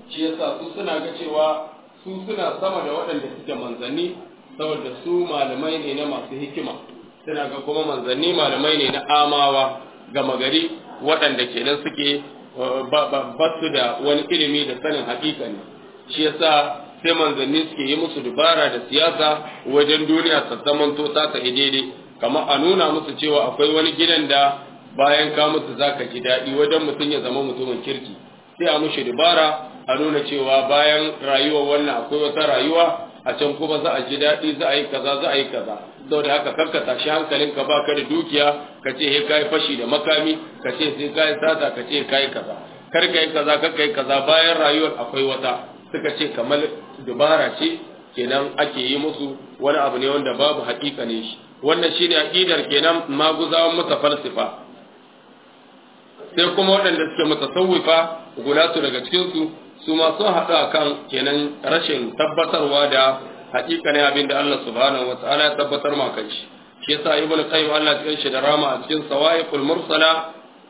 shi yasa su suna ga cewa su suna sama da waɗanda suke manzanni saboda su malamai ne na masu hikima suna ga kuma manzanni malamai ne na amawa gama gari waɗanda kenan suke ba su da wani ilimi da sanin hakika ne shi yasa sai manzanni suke yi musu dubara da siyasa wajen duniya ta zamanto ta ta daidai kamar a nuna musu cewa akwai wani gidan da bayan ka musu zaka ji daɗi wajen mutum ya zama mutumin kirki sai a mushi dubara a nuna cewa bayan rayuwar wannan akwai wata rayuwa a can kuma za a ji daɗi za a yi kaza za a yi kaza saboda haka kanka tashi hankalinka ba ka da dukiya ka ce he kai fashi da makami ka ce sai kai sata ka ce kai kaza kar ka yi kaza kar ka yi kaza bayan rayuwar akwai wata suka ce kamar dubara ce kenan ake yi musu wani abu ne wanda babu haƙiƙa ne shi wannan shine aqidar kenan maguzawan mutafalsifa sai kuma waɗanda suke mutasawwifa gulatu daga cikin su su ma sun haɗu akan kenan rashin tabbatarwa da haƙiƙa ne abin da Allah subhanahu wataala ya tabbatar ma kai shi shi yasa ibnu qayyim Allah ya shi da rama a cikin sawaiqul mursala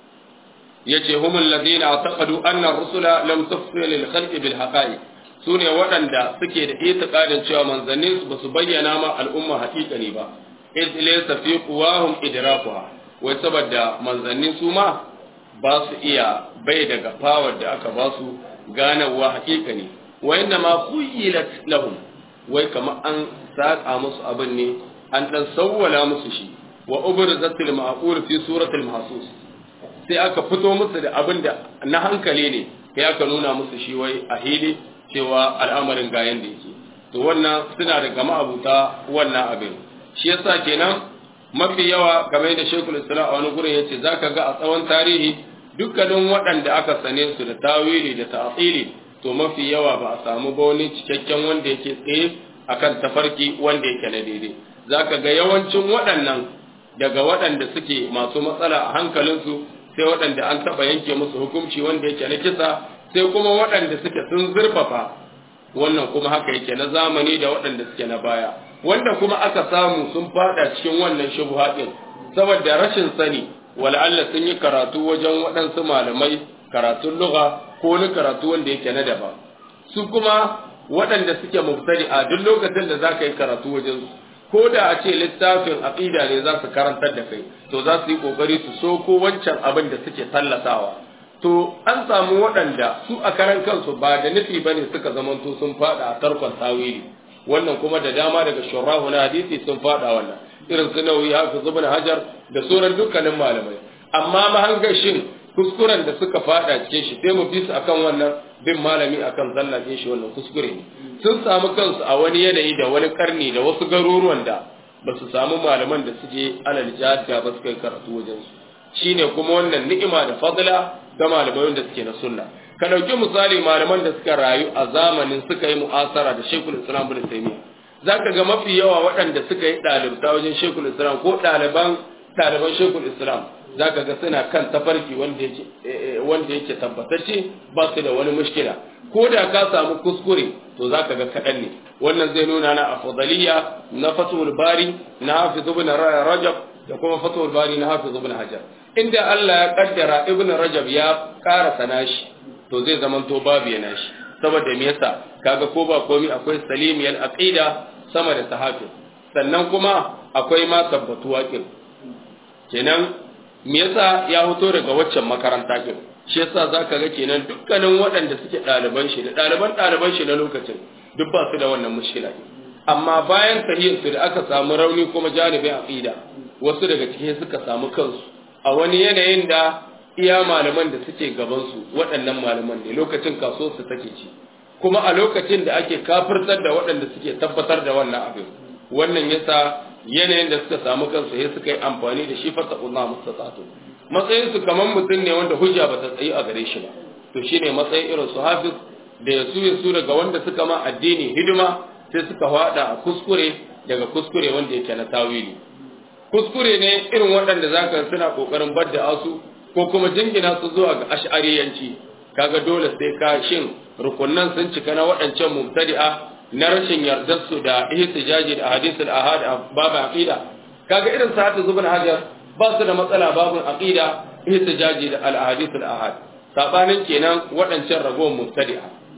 yace humul ladina ataqadu anna ar-rusula lam tufsil lil khalqi bil haqa'iq su ne waɗanda suke da itiƙadin cewa manzanni ba su bayyana ma al'umma haƙiƙani ba iz laysa fi quwahum idrakuha wai saboda manzanni su ma ba su iya bai daga power da aka ba su ganawa haƙiƙani wa inna ma khuyilat lahum wai kamar an saka musu abin ne an dan sawwala musu shi wa ubrizatil ma'qul fi suratil mahsus sai aka fito musu da abin da na hankali ne sai aka nuna musu shi wai a hili cewa al'amarin ga yanda yake to wannan suna da gama abuta wannan abin shi yasa kenan mafi yawa game da Sheikhul Islam a wani gurin yace zaka ga a tsawon tarihi dukkanin waɗanda aka sane su da tawili da ta'tili to mafi yawa ba a samu ba wani cikakken wanda yake tsaye akan tafarki wanda yake na daidai zaka ga yawancin waɗannan daga waɗanda suke masu matsala a hankalinsu sai waɗanda an taɓa yanke musu hukunci wanda yake na kisa sai kuma waɗanda suke sun zurfafa wannan kuma haka yake na zamani da waɗanda suke na baya wanda kuma aka samu sun fada cikin wannan shubuha din saboda rashin sani wala'alla sun yi karatu wajen waɗansu malamai karatun lugha ko wani karatu wanda yake na daba su kuma waɗanda suke mubtadi a duk lokacin da zaka yi karatu wajen su ko da a ce littafin aqida ne za su karantar da kai to za su yi kokari su so ko wancan abin da suke tallatawa to an samu waɗanda su a karan kansu ba da nufi bane suka zamanto sun fada a tarkon tawili wannan kuma da dama daga shurahu na hadisi sun fada wannan irin su nawawi hafiz ibn hajar da sauran dukkanin malamai amma mahangashin kuskuren da suka fada cikin shi sai mu fi su akan wannan bin malami akan zallafin shi wannan kuskure ne sun samu kansu a wani yanayi da wani karni da wasu garuruwan da ba su samu malaman da suke alal jihad ba suka yi karatu wajen su shine kuma wannan ni'ima da fadla ga malamai wanda suke na sunna ka ɗauki misali malaman da suka rayu a zamanin suka yi mu'asara da shekul islam bin taimiyya za ka ga mafi yawa waɗanda suka yi ɗalibta wajen shekul islam ko ɗaliban ɗaliban shekul islam za ka ga suna kan tafarki wanda yake tabbatacce ba su da wani mushkila ko da ka samu kuskure to za ka ga kaɗan ne wannan zai nuna na afdaliya na fatul bari na hafiz ibn rajab da kuma fatul bari na hafiz ibn hajar inda Allah ya kaddara ibn rajab ya karasa nashi to zai zaman to babu yana shi saboda me yasa kaga ko ba komai akwai salimiyal aqida sama da sahabi sannan kuma akwai ma tabbatuwa kin kenan me yasa ya fito daga waccan makaranta kin shi yasa zaka ga kenan dukkanin waɗanda suke ɗaliban shi da ɗaliban ɗaliban shi na lokacin duk ba su da wannan mushkila amma bayan sahihin su da aka samu rauni kuma janibin aqida wasu daga cikin suka samu kansu a wani yanayin da iya malaman da suke gabansu waɗannan malaman ne lokacin kaso su take ci kuma a lokacin da ake kafirtar da waɗanda suke tabbatar da wannan abin wannan yasa yanayin da suka samu kansu sai suka yi amfani da shi fata Allah mustatatu matsayin su kaman mutum ne wanda hujja ba ta tsayi a gare shi ba to shine matsayin irin su hafiz da ya su su daga wanda suka ma addini hidima sai suka hada a kuskure daga kuskure wanda yake na tawili kuskure ne irin waɗanda zaka suna kokarin badda asu ko kuma jingina su zuwa ga ash'ariyanci kaga dole sai ka shin rukunnan sun cika na waɗancan mubtadi'a na rashin yardar su da ihtijaji da hadisul ahad a babu aqida kaga irin sa ta zubin hajar ba su da matsala babu aqida ihtijaji da al ahadisul ahad sabanin kenan waɗancan ragowar mubtadi'a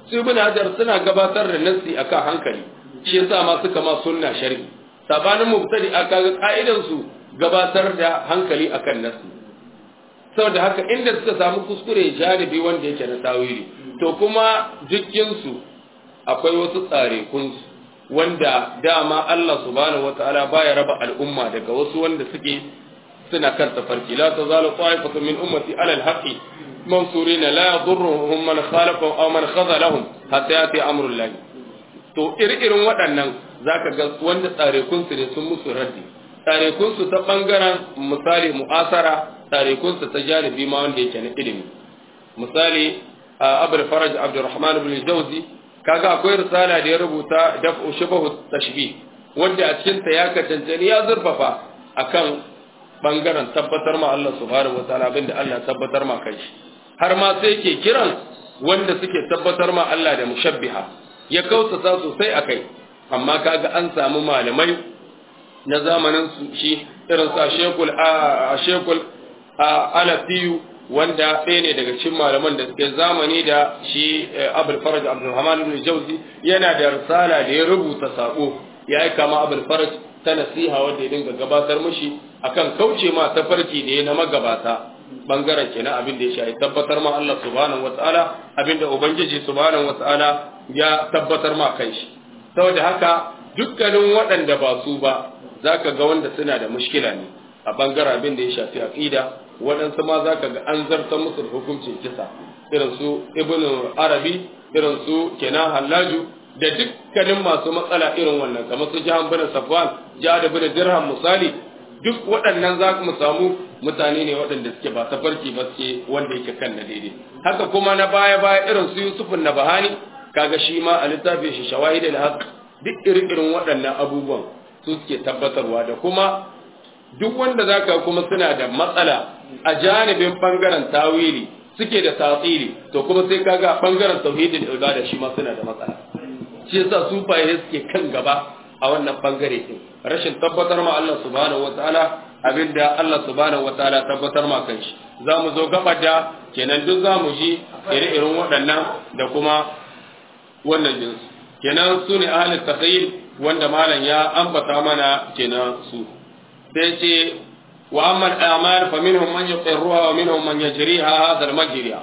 su ibn hajar suna gabatar da nassi akan hankali shi yasa ma suka ma sunna shar'i sabanin mubtadi aka ga ka'idan su gabatar da hankali akan nassi saboda haka inda suka samu kuskure janibi wanda yake na tawili to kuma dukkinsu akwai wasu tsare kunsu wanda dama Allah subhanahu wataala baya raba al'umma daga wasu wanda suke suna kan tafarki la tazalu ta'ifatu min ummati ala al-haqqi mansurina la yadurruhum man khalafa aw man khadalahum hatta yati amrullah to irin waɗannan zaka ga wanda tsare kunsu ne sun musu raddi tsare kunsu ta bangaren misali mu'asara tsare kunsu ta janibi ma wanda yake na ilimi misali abul faraj abdurrahman ibn jawzi kaga akwai risala da ya rubuta daf'u shubahu tashbih wanda a cikin ta ya katantani ya zurfafa akan bangaren tabbatar ma Allah subhanahu wataala abinda Allah tabbatar ma kai har ma sai ke kiran wanda suke tabbatar ma Allah da mushabbiha ya kautata sosai akai amma kaga an samu malamai na zamanin su shi irin sa shekul a shekul alafiyu wanda ɗaya ne daga cikin malaman da suke zamani da shi abul faraj abdulrahman ibn jauzi yana da risala da ya rubuta sako ya yi kama abul faraj ta nasiha wanda ya dinga gabatar mushi akan kauce ma tafarki da ya na magabata bangaren kenan abin da ya shafi tabbatar ma Allah subhanahu wataala abin da ubangiji subhanahu wataala ya tabbatar ma kai shi saboda haka dukkanin waɗanda ba su ba zaka ga wanda suna da mushkila ne a bangaren abin da ya shafi aqida waɗansu ma za ka ga an zartar musu da hukuncin kisa irin su ibn arabi irin su kenan hallaju da dukkanin masu matsala irin wannan kamar su jahan bin safwan jihar bin dirham misali duk waɗannan za mu samu mutane ne waɗanda suke ba ta farki ba suke wanda yake kan na daidai haka kuma na baya baya irin su yusufun na bahani kaga shi ma a littafin shi shawahid al-haq duk irin irin waɗannan abubuwan su suke tabbatarwa da kuma duk wanda zaka kuma suna da matsala a janibin bangaren tawili suke da tasiri to kuma sai kaga bangaren tauhidin ibada shi ma suna da matsala shi yasa su faye suke kan gaba a wannan bangare din rashin tabbatar ma Allah subhanahu wataala abinda Allah subhanahu wataala tabbatar ma kanshi zamu zo gaba da kenan duk zamu ji ire-iren waɗannan da kuma wannan jinsu kenan su ne ahlul takhayyul wanda malam ya ambata mana kenan su sai ce وأما الأعمال فمنهم من يقرها ومنهم من يجريها هذا المجري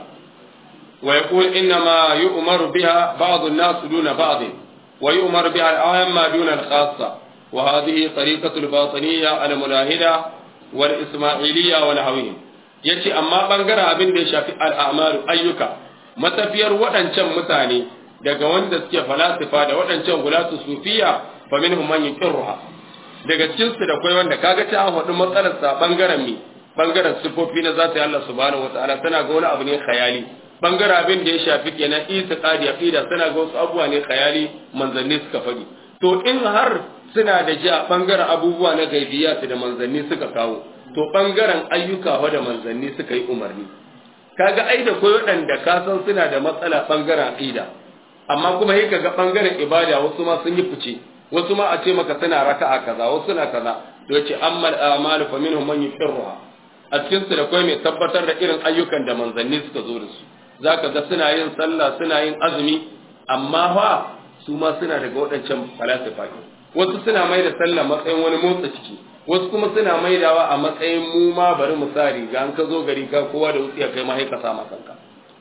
ويقول إنما يؤمر بها بعض الناس دون بعض ويؤمر بها العامة دون الخاصة وهذه طريقة الباطنية الملاهدة والإسماعيلية ونحوهم yace amma bangaren abin da ya shafi al'amalu ayyuka matafiyar waɗancan mutane daga wanda suke falasifa da waɗancan gulatu sufiya fa minhum man yuqirruha daga cikin su da kai wanda kaga ta faɗi matsalar sa bangaren mi bangaren sifofi na zata Allah subhanahu wataala tana ga wani abu ne khayali bangaren abin da ya shafi kenan itiqadi aqida tana ga wasu abubuwa ne khayali manzanni suka faɗi to in har suna da ja bangaren abubuwa na gaibiyat da manzanni suka kawo to bangaren ayyuka wa da manzanni suka yi umarni kaga ai da koyo waɗanda ka san suna da matsala bangaren aqida amma kuma sai kaga bangaren ibada wasu ma sun yi fice wasu ma a ce maka suna raka'a kaza wasu suna kaza to yace ammal a'malu fa minhum man yuqirruha a cikin su da kai mai tabbatar da irin ayyukan da manzanni suka zo da su zaka ga suna yin sallah suna yin azumi amma fa su ma suna daga waɗancan falasifa wasu suna mai da sallah matsayin wani motsa ciki wasu kuma suna maidawa a matsayin mu ma bari mu sa riga an ka zo gari ka kowa da wutsiya kai ma haika sama kanka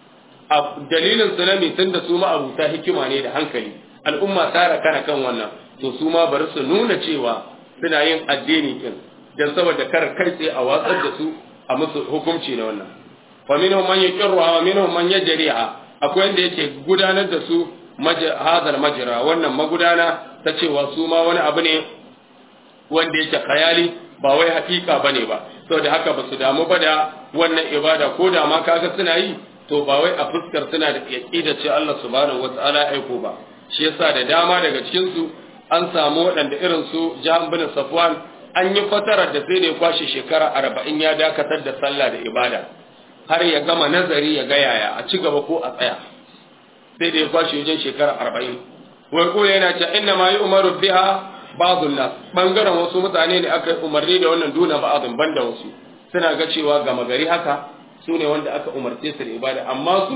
a dalilin sunami tunda su ma abuta hikima ne da hankali al'umma ta kana kan wannan to su ma bari su nuna cewa suna yin addini din dan saboda kar kai tsaye a watsar da su a musu hukunci na wannan fa minhum man yuqirruha wa minhum man yajriha akwai wanda yake gudanar da su hadal majra wannan magudana ta cewa su ma wani abu ne wanda yake khayali ba wai hakika bane ba saboda haka ba su damu ba da wannan ibada ko da ma kaga suna yi to ba wai a fuskar suna da aqida ce Allah subhanahu wataala aiko ba shi yasa da dama daga cikin su an samu waɗanda irin su Jahan bin Safwan an yi fatarar da sai da ya kwashe shekara arba'in ya dakatar da sallah da ibada har ya gama nazari ya ga yaya a ci gaba ko a tsaya sai da ya kwashe wajen shekara arba'in wai ko yana ce inna ma yi umaru biha ba'dun nas bangaren wasu mutane ne aka umarni da wannan duna ba'dun banda wasu suna ga cewa gama gari haka su ne wanda aka umarce su da ibada amma su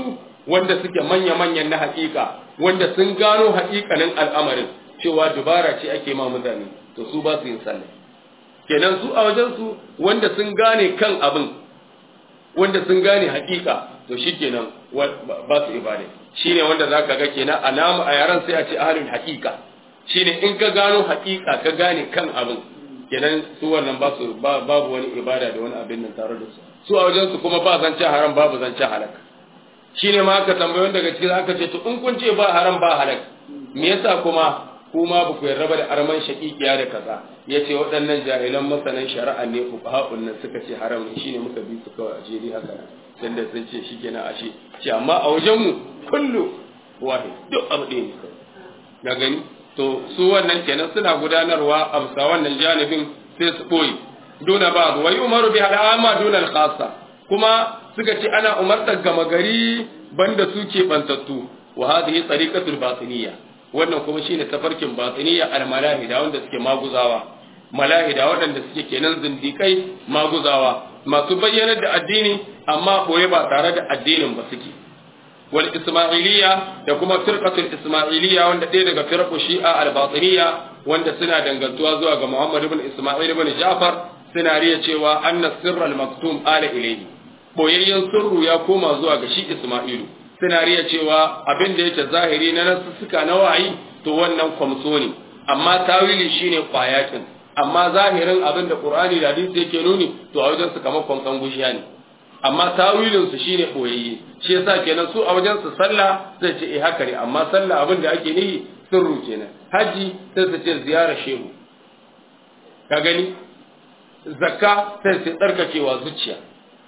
wanda suke manya-manyan na haƙiƙa wanda sun gano haƙiƙanin al'amarin cewa dubara ce ake ma mutane to su ba su yin sallah kenan su a wajen su wanda sun gane kan abin wanda sun gane haƙiƙa to shikenan ba su ibada shine wanda zaka ga kenan a namu a yaran sai a ce ahlul haqiqa shine in ka gano haqiqa ka gane kan abin kenan su wannan ba su babu wani ibada da wani abin nan tare da su su a wajen su kuma ba zance haram babu zance halak shine ma aka tambaye daga cikin aka ce to in kun ce ba haram ba halak me yasa kuma kuma ba ku yarda ba da arman shaqiqiya da kaza yace waɗannan jahilan masanan shari'a ne fuqaha'un nan suka ce haram ne shine muka bi su kawai a jeri haka dan da sun ce shikenan ashe ce amma a wajen mu kullu wahid duk abu ɗaya ne ga gani to su wannan kenan suna gudanarwa a bisa wannan janibin sai su boye duna ba wa umaru bi al'ama duna al-khassa kuma suka ce ana umartar gama gari banda su ke bantattu wa hadhihi tariqatul batiniyya wannan kuma shine tafarkin batiniyya al-malahida wanda suke maguzawa malahida waɗanda suke kenan zindikai maguzawa masu bayyanar da addini amma boye ba tare da addinin ba suke wal isma'iliya da kuma firqatul isma'iliya wanda ɗaya daga firqu shi'a al-batiniyya wanda suna dangantuwa zuwa ga Muhammad ibn Isma'il ibn Ja'far suna riya cewa anna sirral maktum ala ilayhi boyayyen sirru ya koma zuwa ga shi Isma'ilu suna riya cewa abin da yake zahiri na nasussuka na wayi to wannan kwamso ne amma tawili shine kwayakin amma zahirin abin da Qur'ani da hadisi yake nuni to a wajen su kamar kwamsan gushiya ne amma tawilin su shine boyayye shi yasa kenan su a wajen su sallah zai ce eh haka ne amma sallah abin da ake nihi sirru kenan haji sai su ce ziyarar shehu ka gani zakka sai su tsarkakewa zuciya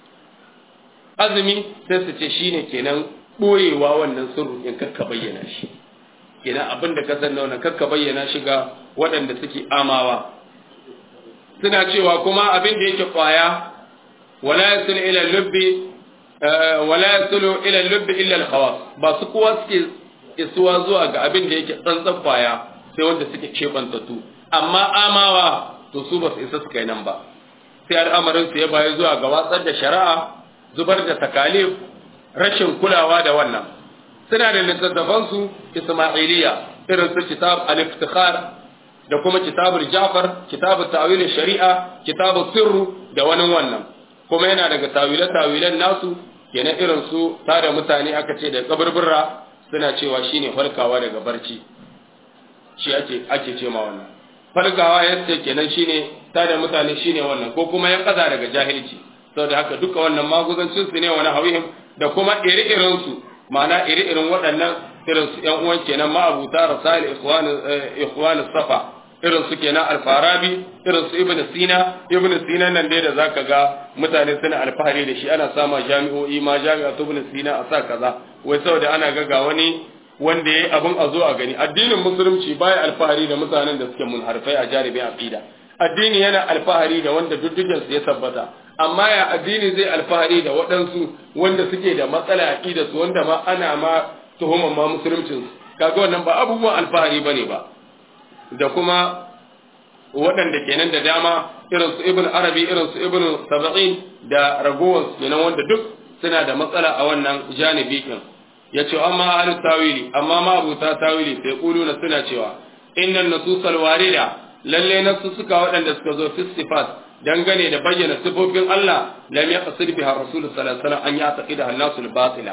azumi sai su ce shine kenan boyewa wannan sirru in kakka bayyana shi kenan abin da ka san na wannan kakka bayyana shi ga waɗanda suke amawa suna cewa kuma abin da yake kwaya wala yasulu ila lubbi wala yasulu ila lubbi illa al-khawas ba su kowa suke isuwa zuwa ga abin da yake tsantsan kwaya sai wanda suke kebantattu amma amawa to su ba su isa su kai nan ba sai al'amarin su ya bayi zuwa ga watsar da shari'a zubar da takalif rashin kulawa da wannan suna da littattafan su isma'iliya irin su kitab al-iftikhar da kuma kitabul ja'far kitabut ta'wil shari'a kitabut sirru da wani wannan kuma yana daga tawile-tawilen nasu kenan irin su tada mutane aka ce da kaburbura suna cewa shine farkawa daga barci shi ake ake ce ma wannan farkawa yace kenan shine tada mutane shine wannan ko kuma ya kaza daga jahilci saboda haka duka wannan maguzancin su ne wani hawihim da kuma iri-irin su ma'ana iri-irin waɗannan irin su ƴan uwan kenan ma'abuta rasail ikhwan ikhwan safa irin su kenan alfarabi irin su ibnu sina ibnu sina nan dai da zaka ga mutane suna alfahari da shi ana sama jami'o'i ma jami'a ibnu sina a sa kaza wai saboda ana ga ga wani wanda yayi abin a zo a gani addinin musulunci baya alfahari da mutanen da suke munharfai a jaribin aqida addini yana alfahari da wanda duddugen su ya tabbata amma ya addini zai alfahari da waɗansu wanda suke da matsala aqida su wanda ma ana ma tuhumar ma musuluncin kaga wannan ba abubuwan alfahari bane ba da kuma waɗanda kenan da dama irin su ibn arabi irin su ibn sab'in da ragowar kenan wanda duk suna da matsala a wannan janibi kin yace amma ahli tawili amma ma abuta tawili sai kuluna suna cewa innan nususal warida lalle nasu suka waɗanda suka zo fi sifat dangane da bayyana sifofin Allah lam yaqsid biha rasul sallallahu alaihi wasallam an yaqida an-nasul batila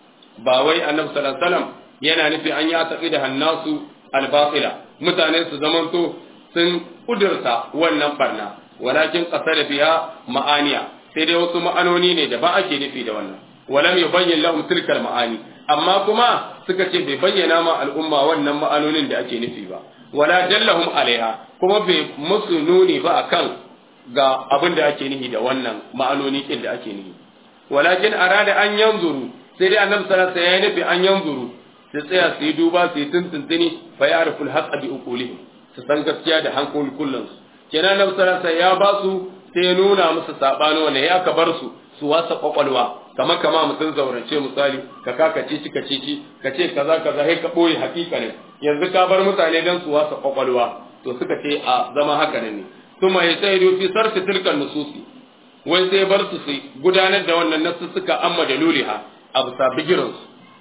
ba wai annabi sallallahu alaihi wasallam yana nufi an yaqida an-nasu al-batila mutane su zamanto sun kudurta wannan barna walakin qasada biha ma'aniya sai dai wasu ma'anoni ne da ba ake nufi da wannan walam yubayyin lahum tilka ma'ani amma kuma suka ce bai bayyana ma al'umma wannan ma'anonin da ake nufi ba wala dallahum alaiha kuma bai musu nuni ba akan ga abin da ake nufi da wannan ma'anoni kin da ake nufi walakin arada an yanzuru sai dai annabi sallallahu alaihi wasallam ya nufi an yanzuru su tsaya su yi duba su yi tuntuntuni fa ya ruful haqqa bi uqulihim su san gaskiya da hankali kullun su kenan nan sarasa ya ba su sai nuna musu sabani wanda ya ka bar su su wasa kwakwalwa kamar kama mutum zaurance misali ka kaka cici ka cici ka ce kaza kaza sai ka boye hakika ne yanzu ka bar mutane dan su wasa kwakwalwa to suka ce a zama haka ne kuma ya sai fi sarfi tilkan nususi wai sai bar su su gudanar da wannan nasu suka amma da luliha a bisa bigiransu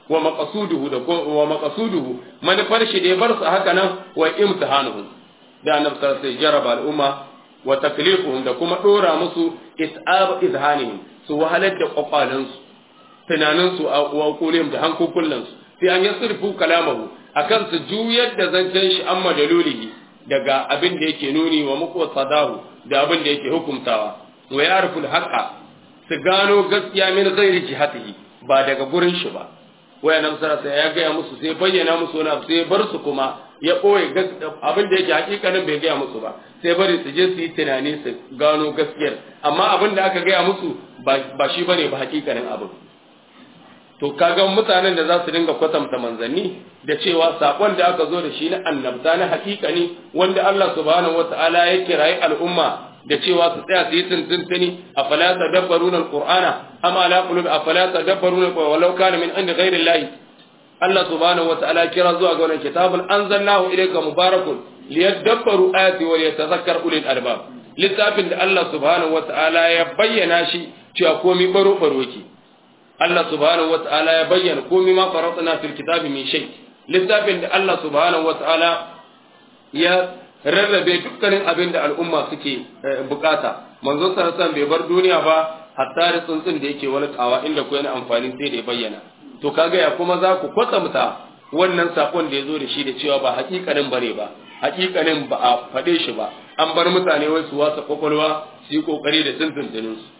wa maqasuduhu da wa maqasuduhu manufar shi da ya bar su haka nan wa imtihanuhum da annabi sallallahu alaihi jaraba al'umma wa taklifuhum da kuma dora musu is'ab izhanihim su wahalar da kwakwalansu tunaninsu a wakulihim da hankukullansu sai an yasrifu kalamahu akan su juyar da zancen shi amma dalulihi daga abin da yake nuni wa muqsadahu da abin da yake hukumtawa wa ya'rifu al-haqa su gano gaskiya min ghairi jihatihi ba daga gurin shi ba waya nan sarasa ya gaya musu sai bayyana musu wani abu sai bar su kuma ya ɓoye abin da yake hakikanin bai gaya musu ba sai bari su je su yi tunani su gano gaskiyar amma abin da aka gaya musu ba shi bane ba hakikanin abin to kaga mutanen da za su dinga kwatanta manzanni da cewa sakon da aka zo da shi na annabta na hakikani wanda Allah subhanahu wataala ya kirayi al'umma da cewa su tsaya su yi tuntuntuni a fala tadabbaruna alqur'ana amma ala qulub a fala tadabbaruna walau kana min inda ghairi llahi Allah subhanahu wataala kira zuwa ga wannan kitabun anzalnahu ilayka mubarakun liyadabbaru ayati wa liyatadhakkar ulul albab littafin da Allah subhanahu wataala ya bayyana shi cewa komai baro baro yake Allah subhanahu wataala ya bayyana komai ma faratna fil kitabi min shay littafin da Allah subhanahu wataala ya rarrabe dukkanin abin da al'umma suke bukata manzon sallallahu bai bar duniya ba hatta da tsuntsun da yake wani kawa inda ko yana amfani sai da ya bayyana to kaga ya kuma za ku kwatsamta wannan sakon da ya zo da shi da cewa ba hakikanin bare ba hakikanin ba a faɗe shi ba an bar mutane wai su wasa kwakwalwa su yi kokari da tuntuntunin su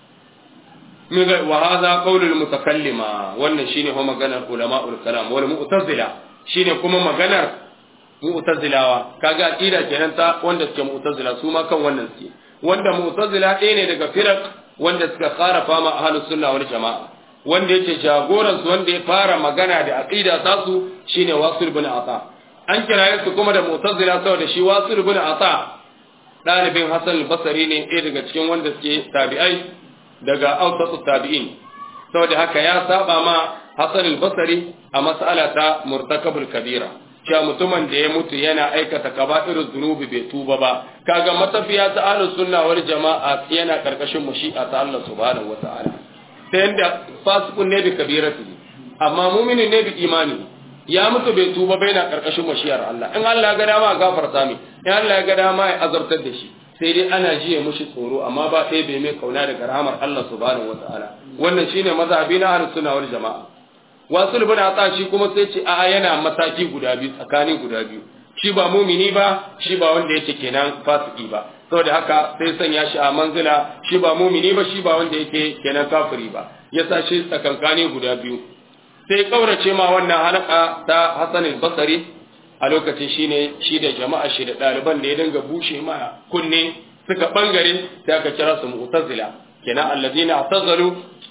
miga wa hadha qawlul mutakallima wannan shine kuma maganar ulama'ul kalam wal mu'tazila shine kuma maganar mu'tazilawa kaga aqida kenan ta wanda suke mu'tazila su ma kan wannan suke wanda mu'tazila ɗaya ne daga firaq wanda suka kharafa ma ahlus sunna wal jama'a wanda yake jagoran su wanda ya fara magana da aqida ta su shine wasil bin ata an kiraye su kuma da mu'tazila saboda shi wasil bin ata dalibin hasan al-basri ne ɗaya daga cikin wanda suke tabi'ai daga awsatu tabi'in saboda haka ya saba ma hasan al-basri a mas'ala ta murtakabul kabira cewa mutumin da ya mutu yana aikata kaba'irul zunubi bai tuba ba kaga matafiya ta ahlus sunna wal jama'a yana karkashin mashi'a ta Allah subhanahu wata'ala ta yanda fasikun ne bi kabirati amma mu'minin ne bi imani ya mutu bai tuba bai na karkashin mashi'ar Allah in Allah ya ga dama gafarta mi in Allah ya ga dama ya azabtar da shi sai dai ana jiye mushi tsoro amma ba ɗaya bai mai kauna daga rahamar Allah subhanahu wata'ala wannan shine mazhabi na ahlus sunna wal jama'a wasu bin atsa shi kuma sai ce a'a yana mataki guda biyu tsakanin guda biyu shi ba mumini ba shi ba wanda yake kenan fasiki ba saboda haka sai sanya shi a manzila shi ba mumini ba shi ba wanda yake kenan kafiri ba ya sa shi tsakankani guda biyu sai kaurace ma wannan halaka ta Hassan al-Basri a lokacin shine shi da jama'a shi da ɗaliban da ya dinga bushe ma kunne suka bangare sai aka kira su mu'tazila kenan alladina atazalu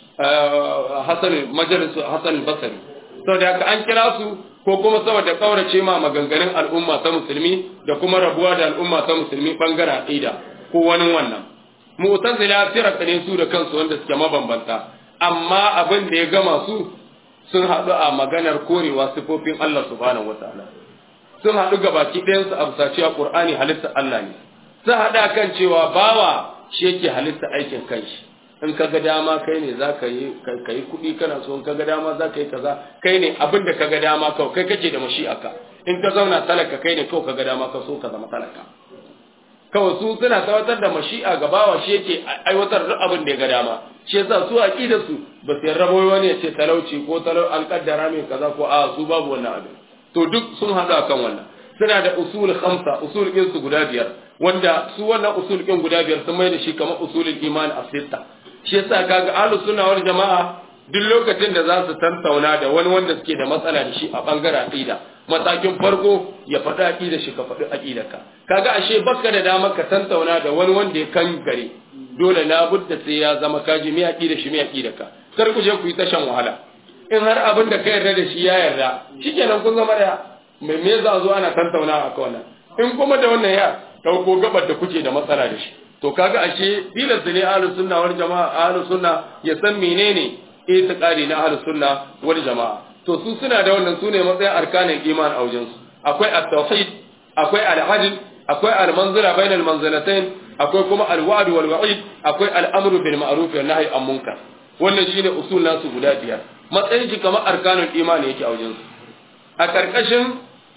Hassan majalisu Hassan Basri saboda haka an kira su ko kuma saboda kaurace ma maganganun al'umma ta musulmi da kuma rabuwa da al'umma ta musulmi bangaren aqida ko wani wannan mu'tazila firaq ne su da kansu wanda suke mabambanta amma abin da ya gama su sun haɗu a maganar korewa sifofin Allah subhanahu wataala sun haɗu gabaki ɗayan su a bisa cewa Qur'ani halitta Allah ne sun haɗa kan cewa bawa shi yake halitta aikin kanshi in ka ga dama kai ne za ka yi ka yi kuɗi kana so in ka ga dama za ka yi kaza kai ne abin da ka ga dama kawai kai kake da mashi'aka in ka zauna talaka kai ne kawai ka ga dama ka so ka zama talaka kawai su suna tabbatar da mashi'a ga bawa shi yake aiwatar da abin da ya ga dama shi yasa su aqida su ba su yarda wani ya ce talauci ko talau an kaddara mai kaza ko a su babu wannan abin to duk sun hada kan wannan suna da usul khamsa usul ɗin su guda biyar wanda su wannan usul ɗin guda biyar sun mai da shi kamar usulul iman as-sitta shi yasa kaga ahlus sunna wal jama'a duk lokacin da za su tantauna da wani wanda suke da matsala da shi a bangaren aqida matakin farko ya faɗi aqida shi ka faɗi aqidarka kaga ashe baka da dama ka tantauna da wani wanda ya kan gare dole labudda sai ya zama kaji mai aqida shi mai aqidarka kar ku je ku yi tashan wahala in har abin da ka yarda da shi ya yarda shikenan kun zama daya mai me za zo ana tantauna a wannan in kuma da wannan ya dauko gabar da kuke da matsala da shi to kaga ashe tilas ne ahlus sunna wal jamaa ahlus sunna ya san menene itiqadi na ahlus sunna wal jamaa to su suna da wannan sune matsayin arkanin iman a wajen su akwai at-tauhid akwai al-adl akwai al-manzila bainal manzilatayn akwai kuma al-wa'd wal wa'id akwai al-amru bil ma'ruf wal nahy an munkar wannan shine usul nasu guda biyar matsayin shi kamar arkanul imani yake a wajen su a karkashin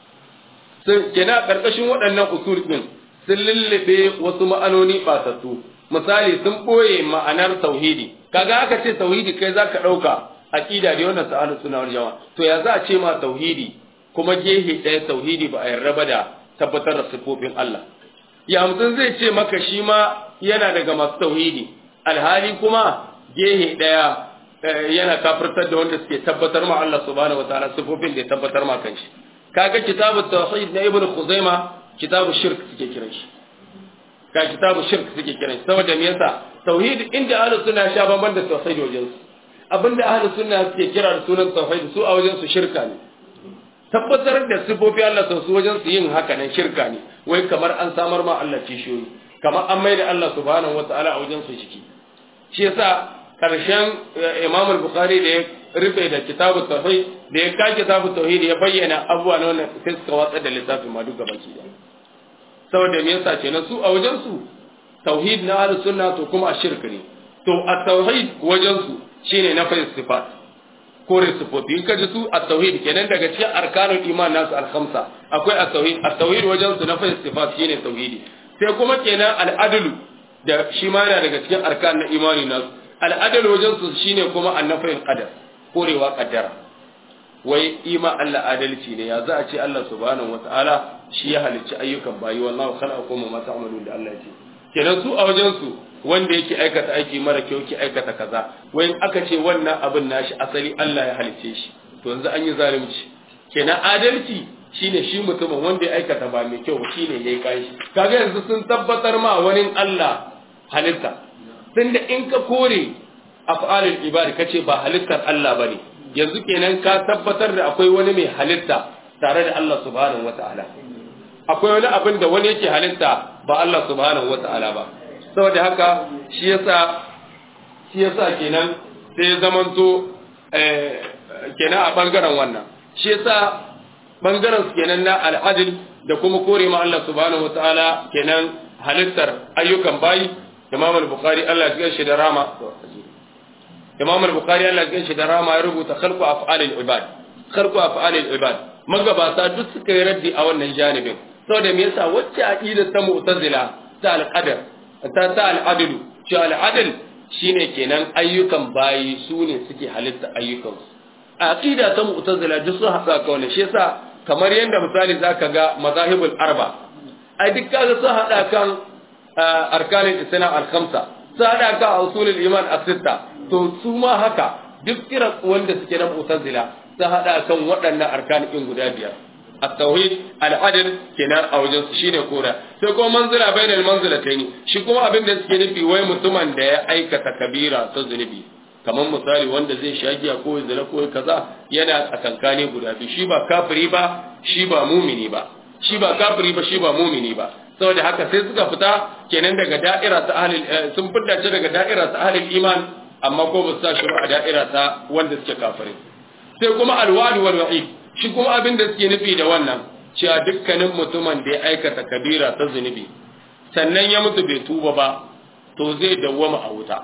kenan a karkashin waɗannan usul din sun lullube wasu ma'anoni batattu misali sun ɓoye ma'anar tauhidi kaga aka ce tauhidi kai zaka ɗauka aqida da wannan sa'alu suna wal jama'a to ya za a ce ma tauhidi kuma gehe ɗaya tauhidi ba a yarda ba da tabbatar da sifofin Allah ya mutum zai ce maka shi ma yana daga masu tauhidi alhali kuma gehe ɗaya yana kafirtar da wanda suke tabbatar ma Allah subhanahu wataala sifofin da ya tabbatar ma kanshi kaga kitabu tauhid na ibnu khuzaima kitabu shirk suke kiran shi ka kitabu shirk suke kiran shi saboda me yasa tauhid inda ahlus sunna sha bamban da tauhid wajen su abinda ahlus sunna suke kira da sunan tauhid su a wajen su shirka ne tabbatar da sifofi Allah sau su wajen su yin haka nan shirka ne wai kamar an samar ma Allah kishiyoyi kamar an maida Allah subhanahu wataala a wajen su ciki shi yasa karshen Imam al-Bukhari da ya rufe da kitabu tauhid da ya ka kitabu tauhid ya bayyana abubuwa na wannan sai suka watsar da littafin ma duka baki da saboda me yasa kenan su a wajen su tauhid na ahlus sunna to kuma a shirka ne to a tauhid wajen su shine na fahimta sifat kore sifofi in kaji su a tauhid kenan daga cikin arkanul iman nasu al-khamsa akwai at-tauhid at-tauhid wajen su na fahimta sifat shine tauhidi sai kuma kenan al-adlu da shi ma yana daga cikin arkan na imani nasu al-adlu wajen su shine kuma annafayin qadar korewa qaddara wai ima Allah adalci ne ya za a ce Allah subhanahu wataala shi ya halicci ayyukan bayi wallahu khalaqakum wa ma ta'malun da Allah ya ce kenan su a wajen su wanda yake aikata aiki mara kyau yake aikata kaza wai aka ce wannan abin nashi asali Allah ya halicce shi to yanzu an yi zalunci kenan adalci shine shi mutumin wanda ya aikata ba mai kyau shine yayi kai shi kaga yanzu sun tabbatar ma wani Allah halitta tunda in ka kore af'alul ibad kace ba halittar Allah bane yanzu kenan ka tabbatar da akwai wani mai halitta tare da Allah subhanahu wata'ala akwai wani abin da wani yake halitta ba Allah subhanahu wata'ala ba saboda haka shi yasa shi yasa kenan sai zamanto kenan a bangaren wannan shi yasa bangaren su kenan na al'adil da kuma kore ma Allah subhanahu wata'ala kenan halittar ayyukan bayi Imam al-Bukhari Allah ya shi da rama Imam al-Bukhari Allah ya shi da rama ya rubuta khalqu af'alil ibad khalqu af'alil ibad magabata duk suka yi raddi a wannan janibin saboda me yasa wacce aqida ta mu'tazila ta al-qadar ta ta al-adl shi al-adl shine kenan ayyukan bayi su ne suke halitta ayyukan aqida ta mu'tazila duk sun hada ka wannan shi yasa kamar yanda misali zaka ga mazahibul arba ai duk kaga sun hada kan arkanin islam al-khamsa sun hada kan usulul iman as-sitta to su ma haka duk kira wanda suke na mu'tazila sun hada kan waɗannan arkanin guda biyar التوحيد العدل kenan a wajen su shine kora sai kuma manzila bainal manzilataini shi kuma abin da suke nufi wai mutumin da ya aikata kabira ta zunubi kamar misali wanda zai shagiya ko zina ko kaza yana tsakankane guda biyu shi ba kafiri ba shi ba mumini ba shi ba kafiri ba shi ba mumini ba saboda haka sai suka fita kenan daga da'ira ta ahlul sun fita ce daga da'ira ta ahlul iman amma ko ba su sa shi a da'ira ta wanda suke kafirai sai kuma alwadi wal wa'id shi kuma abin da suke nufi da wannan cewa dukkanin mutumin da ya aikata kabira ta zunubi sannan ya mutu bai tuba ba to zai dawwama a wuta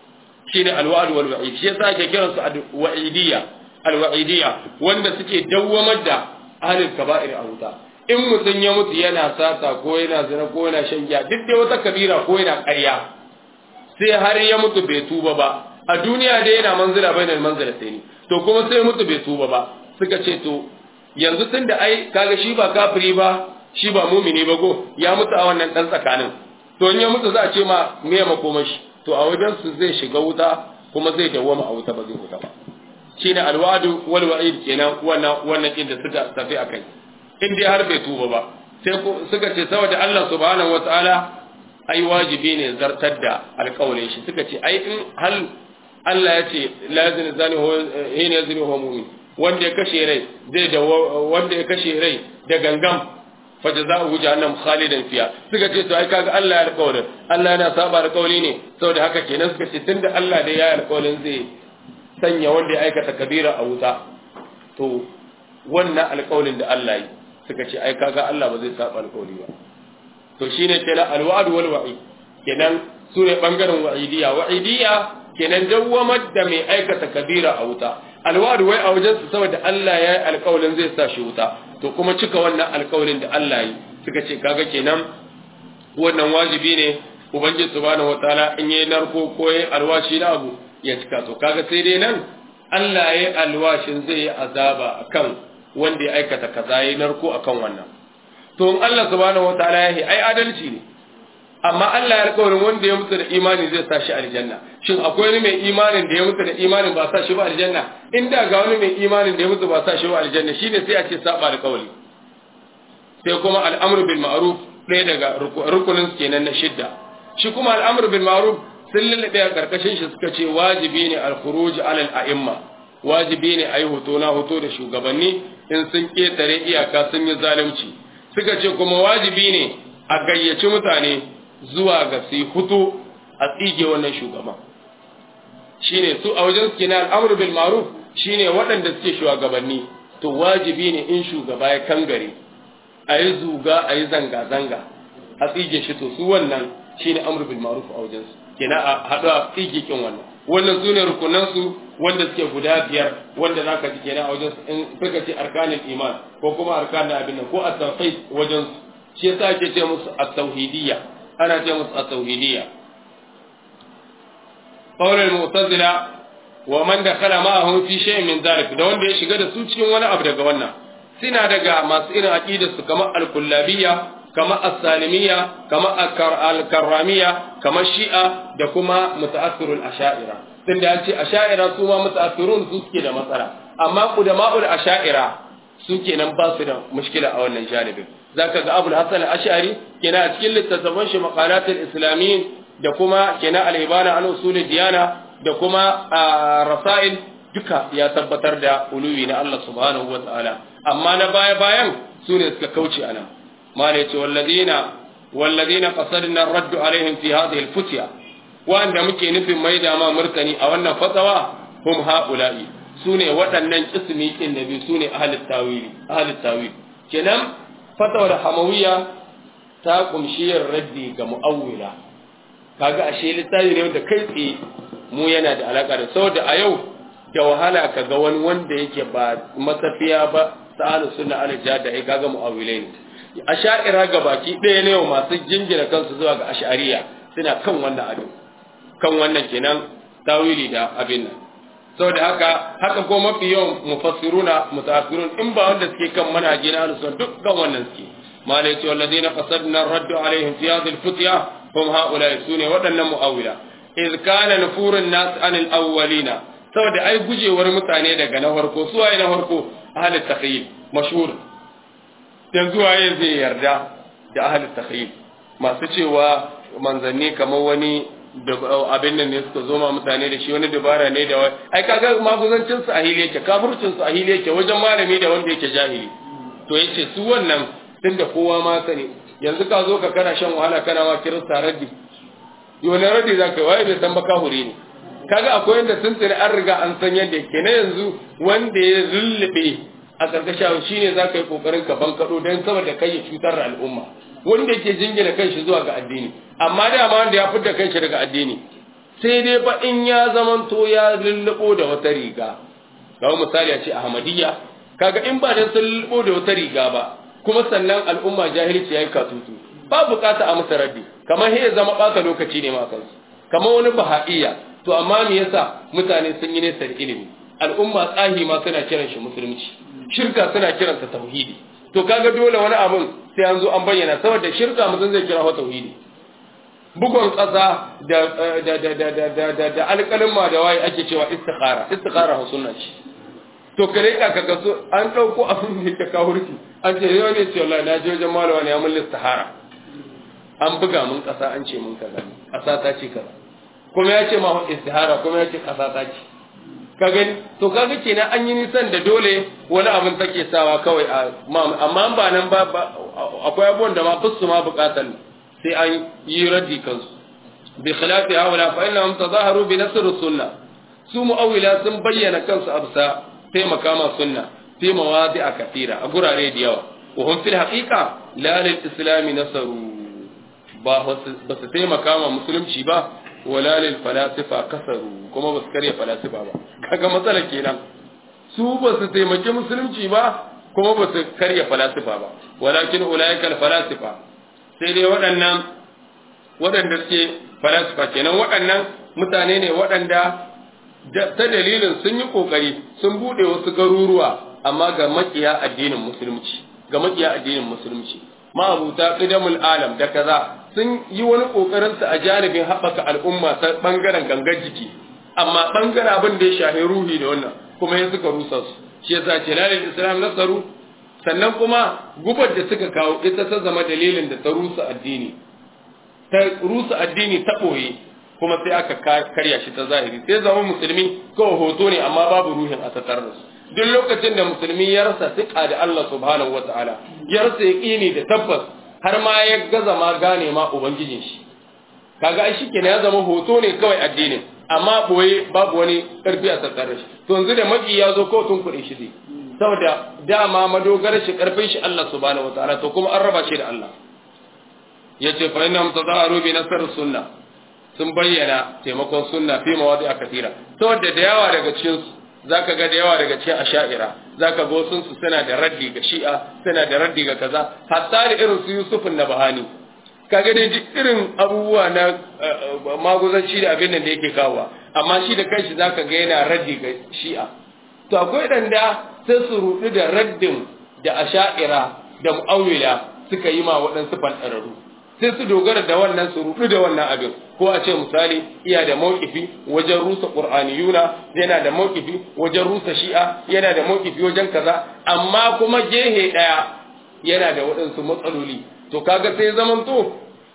shine alwa'd wal wa'id shi yasa ake kiran su wa'idiyya alwa'idiyya wanda suke dawwamar da ahlul kaba'ir a wuta in mutum ya mutu yana sata ko yana zina ko yana shan giya duk da wata kabira ko yana ƙarya sai har ya mutu bai tuba ba a duniya dai yana manzila bainal manzilatayn to kuma sai mutu bai tuba ba suka ce to yanzu tun da ai kaga shi ba kafiri ba shi ba mumini ba go ya mutu a wannan dan tsakanin to in ya mutu za a ce ma me ya makoma shi to a wajen su zai shiga wuta kuma zai dawwama a wuta ba zai wuta ba shine alwadu wal wa'id kenan wannan wannan inda suka tafi akai in dai har bai tuba ba sai suka ce saboda Allah subhanahu wataala ai wajibi ne zartar da alƙawarin shi suka ce ai in hal Allah ya ce la yazni zani ho hina yazni ho mu'min wanda ya kashe rai zai da wanda ya kashe rai da gangam fa jazaohu jahannam khalidan fiha suka ce to ai kaga Allah ya alƙawarin Allah yana saba alƙawari ne saboda haka kenan suka ce tunda Allah da ya alƙawarin zai sanya wanda ya aikata kabira a wuta to wannan alƙawarin da Allah yi suka ce ai kaga Allah ba zai saba alƙawari ba to shine kenan alwa'd wal wa'i kenan su ne bangaren wa'idiyya wa'idiyya kenan dawwamar da mai aikata kabira a wuta alwadu wai a wajen su saboda Allah ya yi alƙawalin zai sa shi wuta to kuma cika wannan alƙawalin da Allah yi suka ce kaga kenan wannan wajibi ne ubangiji subhanahu wataala in yayi narko ko yayi alwashi na abu ya cika to kaga sai dai nan Allah ya yi alwashin zai yi azaba akan wanda ya aikata kaza yayi narko akan wannan to in Allah subhanahu wataala ya yi ai adalci ne amma Allah ya alƙawarin wanda ya mutu da imani zai sa shi aljanna shin akwai wani mai imanin da ya mutu da imanin ba sa shi ba aljanna inda ga wani mai imanin da ya mutu ba sa shi ba aljanna shine sai a ce saba alƙawari sai kuma al'amru bil ma'ruf ɗaya daga rukunin kenan na shidda shi kuma al'amru bil ma'ruf sun lullube a karkashin shi suka ce wajibi ne al-khuruj alal a'imma wajibi ne ayi hoto na hoto da shugabanni in sun ketare iyaka sun yi zalunci suka ce kuma wajibi ne a gayyaci mutane zuwa ga su hutu a tsige wannan shugaban shine su a wajen suke na al'amru bil ma'ruf shine waɗanda suke shugabanni to wajibi ne in shugaba ya kangare a yi zuga a yi zanga-zanga a tsige shi to su wannan shine amru bil ma'ruf a wajen su kenan a haɗu a tsige kin wannan wannan su ne rukunan su wanda suke guda biyar wanda zaka ji kenan a wajen su in suka ce arkanul iman ko kuma arkanul abin nan ko at-tawhid wajen su shi yasa ake ce musu at-tauhidiyya ana ce musu at-tauhidiyya qawl al-mu'tazila wa man dakhala ma'ahum fi shay'in min dhalik da wanda ya shiga da su cikin wani abu daga wannan suna daga masu irin aqidar su kamar al-kullabiyya kamar as-salimiyya kamar al-karramiyya kamar shi'a da kuma muta'assirul asha'ira tunda ya ce asha'ira su ma muta'assirun su suke da matsala amma qudama'ul asha'ira su kenan ba su da mushkila a wannan janibin zaka ga Abul Hasan al-Ash'ari kenan a cikin littattafan shi maqalatul islamiyyin da kuma kenan al-ibana an usul diyana da kuma rasail duka ya tabbatar da uluwi na Allah subhanahu wa ta'ala amma na baya bayan su ne suka kauce anan ma ne ce walladina walladina qasadna raddu alaihim fi hadhihi al-futya wanda muke nufin mai da ma murtani a wannan fatawa hum haula'i su ne waɗannan ismi ɗin da biyu su ne ahalit tawili ahalit tawili kenan fatawar hamawiya ta kumshi yin raddi ga mu'awwila kaga ashe littafi ne wanda kai tsaye mu yana da alaka da saboda a yau da wahala ka ga wani wanda yake ba matafiya ba sa'alu sunna alija da ai kaga mu'awwilai ne asha'ira ga baki ɗaya ne masu jingina kansu zuwa ga ash'ariya suna kan wannan abin kan wannan kenan tawili da abin nan saboda haka haka ko mafi yawan mufassiruna mutaakhirun in ba wanda suke kan manhaji na ahlus duk kan wannan suke malai ce walladina qasadna raddu alaihim fi hadhihi alfutya hum haula sune waɗannan mu'awila iz kana nufurun nas anil awwalina saboda ai gujewar mutane daga na farko su waye na farko ahlut takhyil mashhur yanzu waye zai yarda da ahlut takhyil masu cewa manzanni kamar wani abin nan ne suka zo ma mutane da shi wani dabara ne da wai ai kaga maguzancin su ahili yake kafircin su ahili yake wajen malami da wanda yake jahili to yace su wannan tunda kowa ma sani yanzu ka zo ka kana shan wahala kana ma kirista raddi wani raddi za ka waye bai san ba kahuri ne kaga akwai yanda sun tsiri an riga an san yadda yake na yanzu wanda ya lullube a karkashin shine za ka yi kokarin ka bankaɗo don saboda kai ya cutar da al'umma wanda yake jingina kanshi zuwa ga addini amma dama wanda ya fitar kanshi daga addini sai dai ba in ya zamanto ya lullubo da wata riga kamar misali a ce ahmadiyya kaga in ba dan sun lullubo da wata riga ba kuma sannan al'umma jahilci yayi katutu ba bukata a masa raddi kamar he zama baka lokaci ne ma kansu kamar wani bahaiya to amma me yasa mutane sun yi nesa da ilimi al'umma tsahi ma suna kiran shi musulunci shirka suna kiransa tauhidi to kaga dole wani abun sai an zo an bayyana saboda shirka mutum zai kira wa tauhidi bugun ƙasa da da da da da da da da alƙalin ma da waye ake cewa istikhara istikhara ha sunna ce to kare ka kaga so an dauko abin da yake kawurki an ce yau ne ce wallahi na je wajen malama ne mun istihara an buga mun ƙasa an ce mun kaza ƙasa ta ce kaza kuma ya ce ma istihara kuma ya ce ƙasa ta ce ka gani to kaga kenan an yi nisan da dole wani abin take sawa kawai a amma ba nan ba akwai abubuwan da ma fusu ma bukatan sai an yi raddi kansu bi khilafi haula fa innahum tazaharu bi nasr sunna su mu'awila sun bayyana kansu absa taimaka ma sunna fi mawadi'a kathira a gurare da yawa wa hum fil haqiqa la lil islam nasaru ba ba su taimaka ma musulunci ba wala lil falasifa kasaru kuma ba su karya falasifa ba kaga matsala kenan su ba su taimaki musulunci ba kuma ba su karya falasifa ba walakin ulaika falasifa sai dai waɗannan waɗanda suke falasifa kenan waɗannan mutane ne waɗanda ta dalilin sun yi ƙoƙari sun buɗe wasu garuruwa amma ga makiya addinin musulunci ga makiya addinin musulunci ma'abuta qidamul alam da kaza sun yi wani ƙoƙarin su a janibin haɓaka al'umma ta ɓangaren gangar jiki amma ɓangaren abin da ya shahi ruhi da wannan kuma ya suka rusa su shi yasa ce lalil islam nasaru sannan kuma gubar da suka kawo ita ta zama dalilin da ta rusa addini ta rusa addini ta ɓoye kuma sai aka karya shi ta zahiri sai zama musulmi kawai hoto ne amma babu ruhin a tattare da su duk lokacin da musulmi ya rasa siƙa da Allah subhanahu wata'ala ya rasa yaƙini da tabbas har ma ya gaza ma gane ma ubangijin shi kaga ai shikenan ya zama hoto ne kawai addinin amma boye babu wani karfi a tattare shi to yanzu da maki ya zo kawai tun kuɗin shi zai saboda dama madogarar shi karfin shi Allah subhanahu wataala to kuma an raba shi da Allah yace fa inna mutadaharu bi nasr sunna sun bayyana taimakon sunna fi mawadi a kafira saboda da yawa daga cikin su zaka ga da yawa daga cikin asha'ira zaka ga sun su suna da raddi ga shi'a suna da raddi ga kaza hatta da irin su Yusuf Nabahani kaga dai duk irin abubuwa na maguzanci da abin da yake kawowa amma shi da kanshi zaka ga yana raddi ga shi'a to akwai danda sai su rudu da raddin da asha'ira da mu'awila suka yi ma waɗansu fanɗararru sai su dogara da wannan su rudu da wannan abin ko a ce misali iya da mawkifi wajen rusa qur'aniyuna yana da mawkifi wajen rusa shi'a yana da mawkifi wajen kaza amma kuma gehe daya yana da waɗansu matsaloli to kaga sai zaman to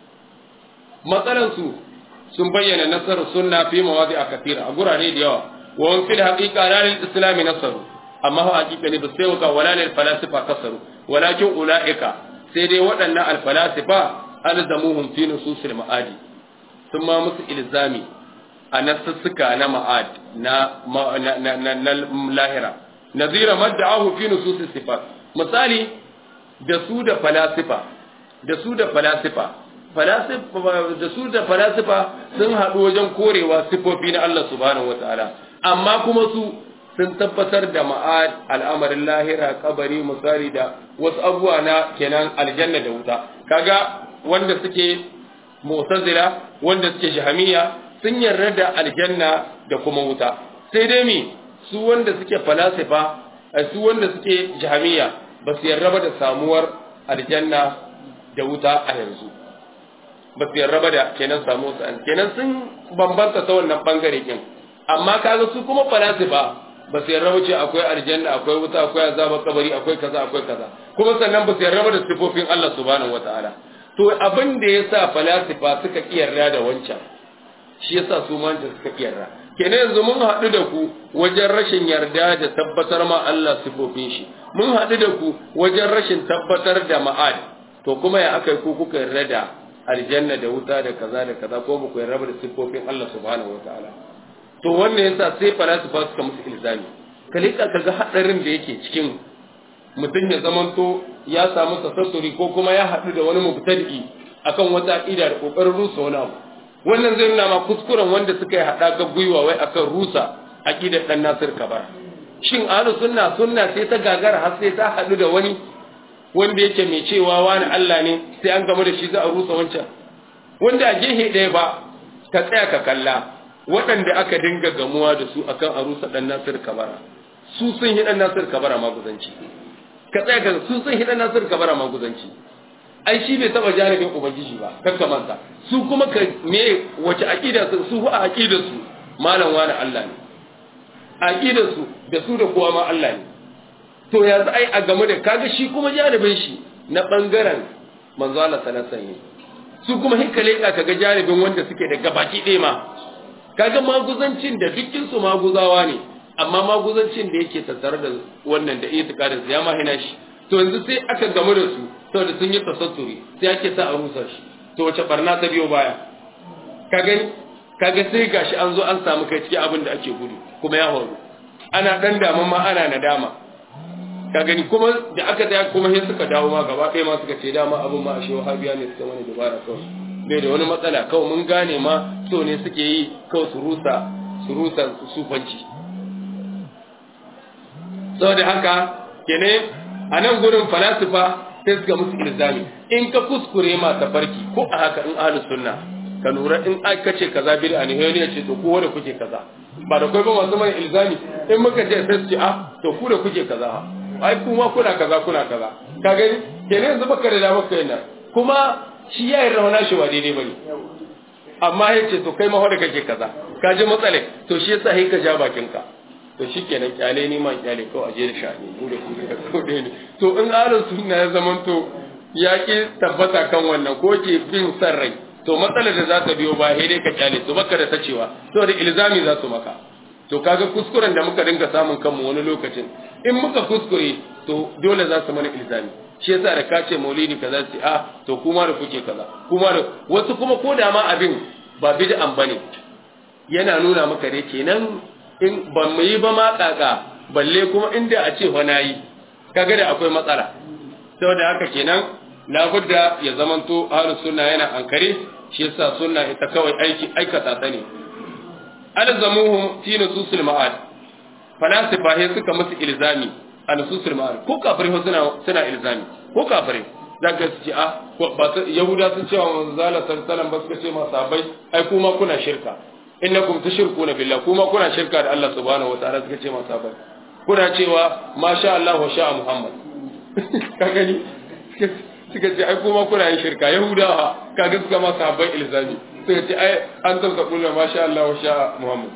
matsalan su sun bayyana nasarar sunna fi mawadi a kafira a gurare da yawa wa wani fil haqiqa la lil islami nasaru amma ha haqiqa ne ba sai waka wala lil falasifa kasaru walakin ulaika sai dai waɗannan al falasifa alzamuhum fi nususil ma'adi sun ma musu ilzami a nasussuka na ma'ad na na lahira nazira madda'ahu fi nususis sifat misali da su da falasifa da su da falasifa da su da falasifa sun haɗu wajen korewa sifofi na Allah subhanahu wataala amma kuma su sun tabbatar da ma'ad al'amarin lahira kabari misali da wasu abubuwa na kenan aljanna da wuta kaga wanda suke mu'tazila wanda suke jahamiya sun yarda da aljanna da kuma wuta sai dai mi su wanda suke falasifa su wanda suke jahamiya ba su yarda ba da samuwar aljanna da wuta a yanzu ba su yarda ba da kenan samu su kenan sun bambanta ta wannan bangare kin amma kaga su kuma falasifa ba su yarda ce akwai aljanna akwai wuta akwai azabar kabari akwai kaza akwai kaza kuma sannan ba su yarda da sifofin Allah subhanahu wataala to abin da yasa falasifa suka kiyarda da wancan shi yasa su ma suka kiyarda kenan yanzu mun haɗu da ku wajen rashin yarda da tabbatar ma Allah sifofin shi mun haɗu da ku wajen rashin tabbatar da ma'ad to kuma ya aka ku kuka yarda da aljanna da wuta da kaza da kaza ko ba ku yarda da sifofin Allah subhanahu wataala to wannan yasa sai falasifa suka musu ilzami kalika kaga hadarin da yake cikin mutum ya zamanto ya samu tasassuri ko kuma ya haɗu da wani mubtadi akan wata aqida da kokarin rusa wani abu wannan zai nuna ma kuskuren wanda suka yi haɗa ga gwiwa wai akan rusa aqidar dan Nasir Kabar shin ahlu sunna sunna sai ta gagara har sai ta haɗu da wani wanda yake mai cewa wani Allah ne sai an gama da shi za a rusa wancan wanda a gehe ɗaya ba ka tsaya ka kalla waɗanda aka dinga gamuwa da su akan a rusa dan Nasir Kabara su sun yi dan Nasir Kabara maguzanci ka tsaya ka su sun yi dan Nasir Kabara maguzanci ai shi bai taba janibin ubangiji ba kan ka manta su kuma ka me wace aqida su su a aqida su malam wani Allah ne aqida su da su da kowa ma Allah ne to yanzu ai a game da kaga shi kuma janibin shi na bangaren manzo Allah sallallahu alaihi su kuma hinkale ka kaga janibin wanda suke da gabaki ɗaya ma kaga maguzancin da dukkin su maguzawa ne amma maguzancin da yake tattare da wannan da itikadin ya ma hina shi to yanzu sai aka gamu da su saboda sun yi tasatturi sai ake sa a rusa shi to wace barna ta biyo baya ka gani kaga sai gashi an zo an samu kai cikin abin da ake gudu kuma ya horu ana dan dama ma ana nadama ka gani kuma da aka tsaya kuma sai suka dawo ma gaba ɗaya ma suka ce dama abin ma a shi wahabiya ne suka mana dubara kawai bai da wani matsala kawai mun gane ma so ne suke yi kawai su rusa su rusa sufanci saboda haka kene a nan gurin falasifa sai suka musu ilzami in ka kuskure ma tafarki ko a haka in ahlus sunna ka lura in aka ce kaza bid'a ne wani ya ce to ku da kuke kaza ba da kai ba masu mai ilzami in muka ce sai su ce ah to ku da kuke kaza ai kuma kuna kaza kuna kaza ka gani kenan yanzu baka da damar kai nan kuma shi ya yi rawana shi ba daidai bane amma ya ce to kai ma da kake kaza ka ji matsale to shi yasa sai ka ja bakin ka to shikenan kyale ni ma kyale ko aje da shani mu da ku da ko dai ne to in ahlus sunna ya zamanto ya ki tabbata kan wannan ko ke bin san rai to matsalar da za ta biyo ba sai dai ka kyale to baka da tacewa to da ilzami za su maka to kaga kuskuren da muka dinga samun kanmu wani lokacin in muka kuskure to dole za su mana ilzami shi yasa da ka ce maulidi kaza ce ah to kuma da kuke kaza kuma da wasu kuma ko da ma abin ba bid'an bane yana nuna maka dai kenan in ban mu yi ba ma kaka balle kuma inda a ce wani yi kaga da akwai matsala saboda haka kenan labudda ya zamanto ahlus sunna yana ankare shi yasa sunna ita kawai aiki aikata ta ne alzamuhum fi nususil ma'ad falasifa he suka musu ilzami a nususil ma'ad ko kafirai suna suna ilzami ko kafirai zaka ce a ba yahuda sun cewa manzo Allah sallallahu ba suka ce ma sahabbai ai kuma kuna shirka innakum tushrikuna billah kuma kuna shirka da Allah subhanahu wataala suka ce ma sahabbai kuna cewa masha Allah wa sha Muhammad ka gani suka ce ai kuma kuna yin shirka yahudawa kaga suka ma sahabbai ilzami suka ce ai an tamsa kullu masha Allah wa sha Muhammad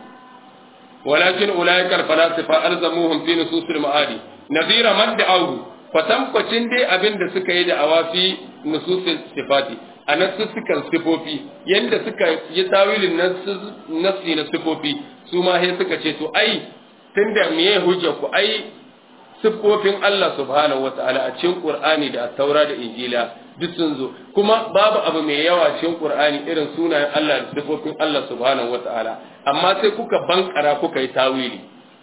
walakin ulaika al-falasifa alzamuhum fi nususil ma'adi nadira man da'awu fatankwacin dai abin da suka yi da awafi nususil sifati a nassukan sifofi yanda suka yi tawilin nassi na sifofi su ma sai suka ce to ai tunda meye hujja ku ai siffofin Allah subhanahu wata'ala a cikin Qur'ani da Taura da Injila duk sun zo kuma babu abu mai yawa cikin Qur'ani irin sunayen Allah da siffofin Allah subhanahu wata'ala amma sai kuka bankara kuka yi tawili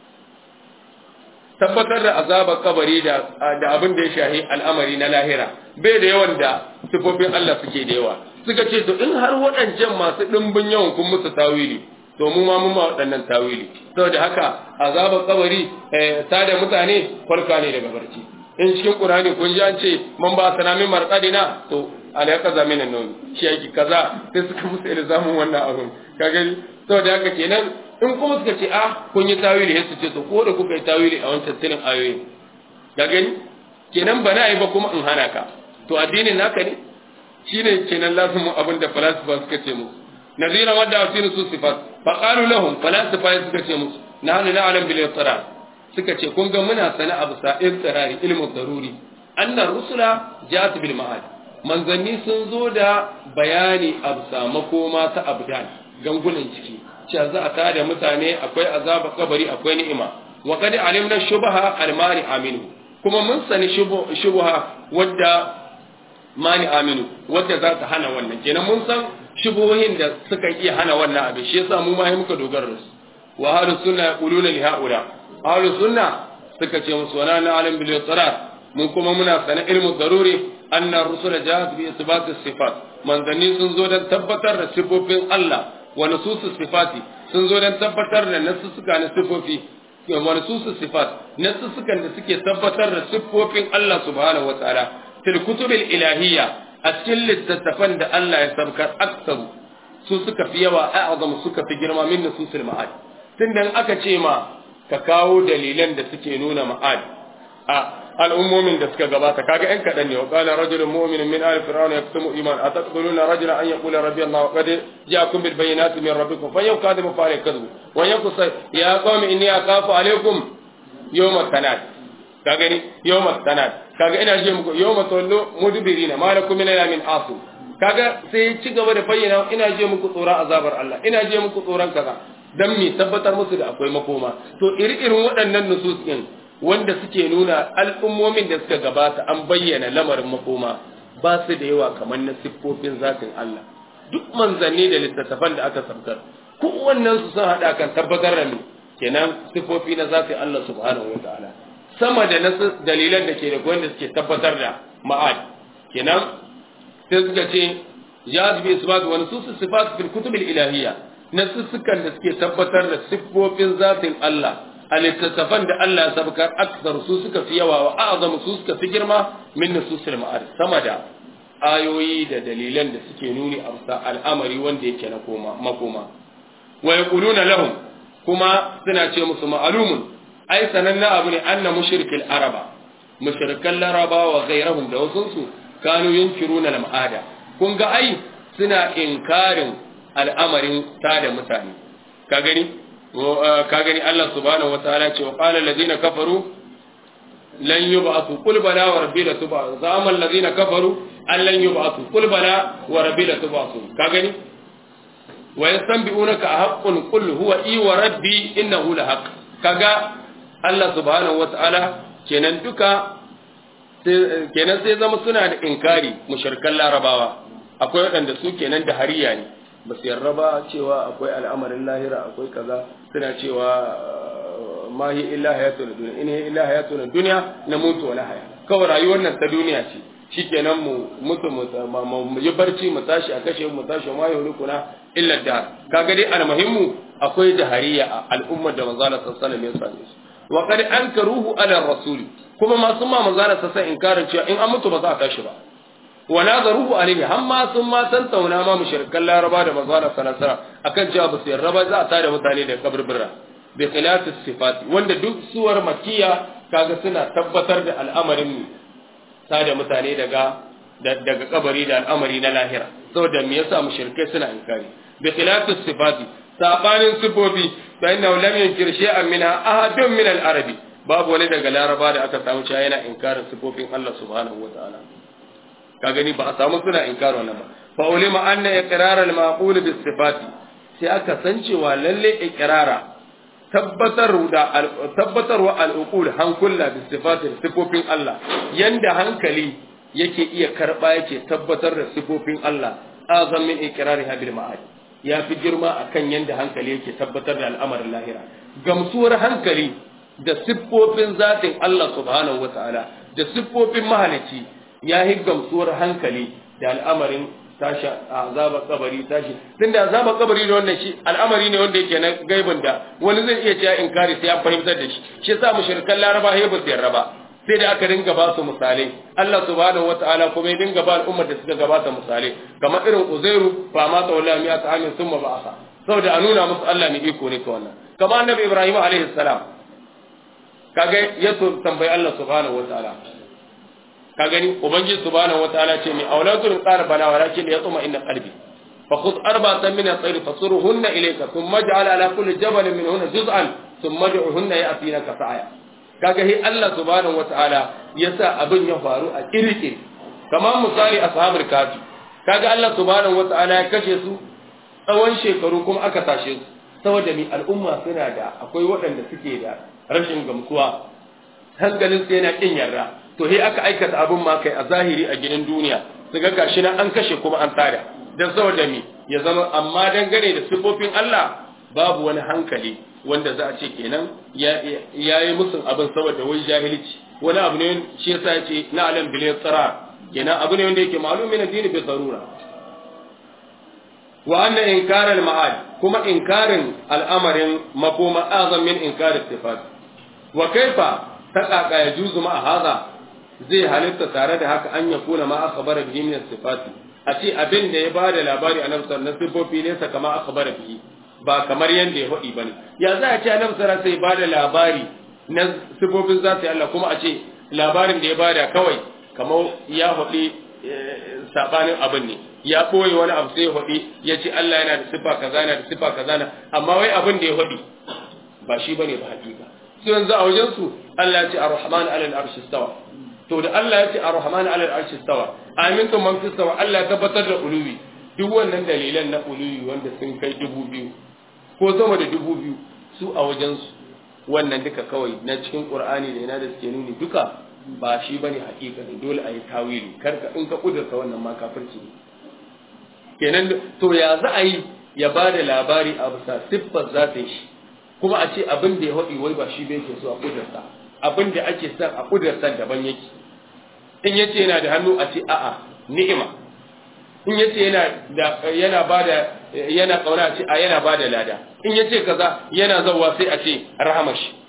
tabbatar da azabar kabari da da abin da ya shahi al'amari na lahira bai da yawan da siffofin Allah suke da yawa suka ce to in har waɗancan masu ɗimbin yawan kun musu tawili to mu ma mun ma waɗannan tawili saboda haka azabar kabari ta da mutane farka ne daga barci in cikin qur'ani kun ji an ce man ba sana min marqadina to ala kaza min nan shi yake kaza sai suka musu ilzamin wannan abun ka gani saboda haka kenan in kuma suka ce ah kun yi tawili sai su ce to ko da kuka yi tawili a wancan tilin ayoyi ka gani kenan ba na yi ba kuma in hana ka to addinin naka ne shine kenan lazumin abin da falasifa suka ce musu نذيرا ودعوا في نصوص صفات فقالوا لهم فلاسفة suka ce musu nahnu na'lam bil ittirar suka ce kun ga muna sana abu sa ittirari ilmu daruri anna rusula ja'at bil ma'ad manzanni sun zo da bayani abu sa makoma ta abdan gangunan ciki cewa za a tada mutane akwai azaba kabari akwai ni'ima wa qad alimna shubha al mani aminu kuma mun sani shubha wadda mani aminu wadda za ta hana wannan kenan mun san shubuhohin da suka iya hana wannan abin shi yasa mu ma muka dogara da su wa ahlu sunna yaquluna li haula ahlu sunna suka ce musu wana na alim bil yusrat mun kuma muna sana ilmu daruri anna rusul jahat bi isbat sifat manzanni sun zo dan tabbatar da sifofin Allah wa nusus sifati sun zo dan tabbatar da nasussuka na sifofi wa nusus sifat nasussukan da suke tabbatar da sifofin Allah subhanahu wataala fil kutubil ilahiyya a cikin littattafan da Allah ya sabkar aksaru su suka fi yawa a'azam suka fi girma min nususul ma'ad tunda aka ce ma ka kawo dalilan da suke nuna ma'ad a al'ummomin da suka gabata kaga yan kadan ne wa qala rajulun mu'minun min ali fir'auna yaktumu iman ataquluna rajula an yaqula rabbi allah wa qad ja'akum bil bayyinati min rabbikum fa yakadimu fa yakذب wa yakusa ya qawmi inni akhafu alaykum yawma tanad ka gani yawma tanad kaga ina je muku yawma tawallu mudbirina ma lakum min min asu kaga sai ci gaba da bayyana ina je muku tsoron azabar Allah ina je muku tsoron kaza dan mi tabbatar musu da akwai makoma to iri-irin waɗannan nusus din wanda suke nuna al'ummomin da suka gabata an bayyana lamarin makoma ba su da yawa kamar na siffofin zatin Allah duk manzanni da littattafan da aka sabkar kowannen su sun haɗa kan tabbatar da ni kenan siffofi na zatin Allah subhanahu wa ta'ala sama da nasu dalilan da ke da wanda suke tabbatar da ma'ad kenan sai suka ce jaz bi isbat wa nusus sifat fil kutub al ilahiyya nasussukan da suke tabbatar da siffofin zatin Allah a littattafan da Allah ya sabkar aksar su suka fi yawa wa a'zam su suka fi girma min nususil ma'arif sama da ayoyi da dalilan da suke nuni a bisa al'amari wanda yake na koma makoma wa yaquluna lahum kuma suna ce musu ma'lumun ai sananna abu ne anna mushrikil araba mushrikan laraba wa ghayrahum da wasu su kanu yunkiruna al-ma'ada kun ga ai suna inkarin al'amarin tada mutane ka gani ka gani Allah subhanahu wataala ce wa qala alladhina kafaru lan yub'athu qul bala wa rabbi la tub'athu zama alladhina kafaru an lan yub'athu qul bala wa rabbi la tub'athu ka gani wa yastanbi'unaka haqqun qul huwa i wa rabbi innahu la haqq kaga Allah subhanahu wataala kenan duka kenan sai zama suna da inkari mushrikan larabawa akwai waɗanda su kenan da hariya ne ba su yarda ba cewa akwai al'amarin lahira akwai kaza suna cewa ma hi illa hayatun dunya in hi illa hayatun dunya na mutu wala haya kawai rayuwar nan ta duniya ce shikenan mu mutu mu yi barci mu tashi a kashe mu tashi ma yau rukuna illa da kaga dai almuhimmu akwai jahariya a al'ummar da manzo Allah sallallahu alaihi wasallam ya su wa qad ankaruhu ala rasul kuma masu ma manzo Allah sallallahu alaihi inkarin cewa in an mutu ba za a tashi ba wa nazaruhu alaihi hamma sun ma tantauna ma mushrikan laraba da manzo Allah sallallahu alaihi wasallam akan cewa ba su yarda ba za a tada mutane da kaburbura bi khilaf sifati wanda duk suwar makiya kaga suna tabbatar da al'amarin tada mutane daga daga kabari da al'amari na lahira saboda me yasa mushrikai suna inkari bi khilaf sifati sabanin sifofi fa inna lam yunkir shay'an minha ahadun min al-arabi babu wani daga laraba da aka samu cewa yana inkarin sifofin Allah subhanahu wa ta'ala ka gani ba a samu suna inkaro nan ba fa ulima anna iqrar al maqul bis sifati sai aka san cewa lalle iqrara tabbatar da tabbatarwa al uqul hankula bis sifati sifofin Allah yanda hankali yake iya karba yake tabbatar da sifofin Allah azam min iqrariha bil ma'ad ya fi girma akan yanda hankali yake tabbatar da al'amarin lahira gamsuwar hankali da siffofin zatin Allah subhanahu wataala da siffofin mahalicci ya yi gamsuwar hankali da al'amarin tashi azabar kabari tashi tun da azabar kabari da wannan shi al'amari ne wanda yake na gaibin da wani zai iya cewa inkari sai ya fahimtar da shi shi yasa mushrikan laraba ya ba su yarda ba sai da aka dinga ba su misalai Allah subhanahu wataala kuma ya dinga ba al'ummar da suka gabata misalai kamar irin Uzairu fa ma tawalla mi ata amin summa ba'asa saboda a nuna musu Allah ne iko ne ka wannan kamar annabi Ibrahim alaihi salam kaga ya tambayi Allah subhanahu wataala ka gani ubangiji subhanahu wataala ce mai auladun qara bala walakin ya tsuma inna qalbi fa khudh arba'atan min at-tayr fasuruhunna ilayka thumma ij'al ala kulli jabalin minhunna juz'an thumma ad'uhunna ya'tinaka sa'ya kaga hi Allah subhanahu wataala yasa abin ya faru a kirki kamar misali ashabul kafi kaga Allah subhanahu wataala ya kashe su tsawon shekaru kuma aka tashe su saboda mi al'umma suna da akwai waɗanda suke da rashin gamsuwa hankalin su yana kin yarda to he aka aikata abin ma kai a zahiri a gidan duniya su ga gashi nan an kashe kuma an tada dan saboda mi ya zama amma dangane da sifofin Allah babu wani hankali wanda za a ce kenan ya yi musun abin saboda wai jahilci wani abu ne shi yasa ya ce na alam bil tsara kenan abu ne wanda yake malumin addini bi darura wa anna inkar al ma'ad kuma inkarin al'amarin makoma azam min inkar sifat wa kaifa taƙaƙa ya juzu ma haza zai halitta tare da haka an ya kuna ma akhbara bihi min sifati a ce abin da ya bada labari a nafsar na sifofi ne sa kama akhbara bihi ba kamar yanda ya faɗi bane ya za a ce a nafsar sai bada labari na sifofin zati Allah kuma a ce labarin da ya bada kawai kamar ya faɗi sabanin abin ne ya ɓoye wani abu sai ya faɗi ya ce Allah yana da sifa kaza yana da sifa kaza na amma wai abin da ya faɗi ba shi bane ba hakika su yanzu a wajen su Allah ya ce ar-rahman alal arshi stawa to da Allah ya ce ar-rahman alal arshi stawa amintum man fi stawa Allah ya tabbatar da uluwi duk wannan dalilan na uluwi wanda sun kai dubu biyu ko sama da dubu biyu su a wajen su wannan duka kawai na cikin qur'ani da yana da suke nuni duka ba shi bane hakika ne dole a yi tawili karka in ka kudurta wannan ma kafirci ne kenan to ya za a yi ya ba da labari a bisa siffar zatin shi kuma a ce abin da ya haɗi wai ba shi bai ke so a kudurta abin da ake son a kudurta daban yake in ya ce yana da hannu a ce a'a ni'ima in ya ce yana da yana ba da yana kauna a ce a yana ba da lada in ya ce kaza yana zauwa sai a ce rahamashi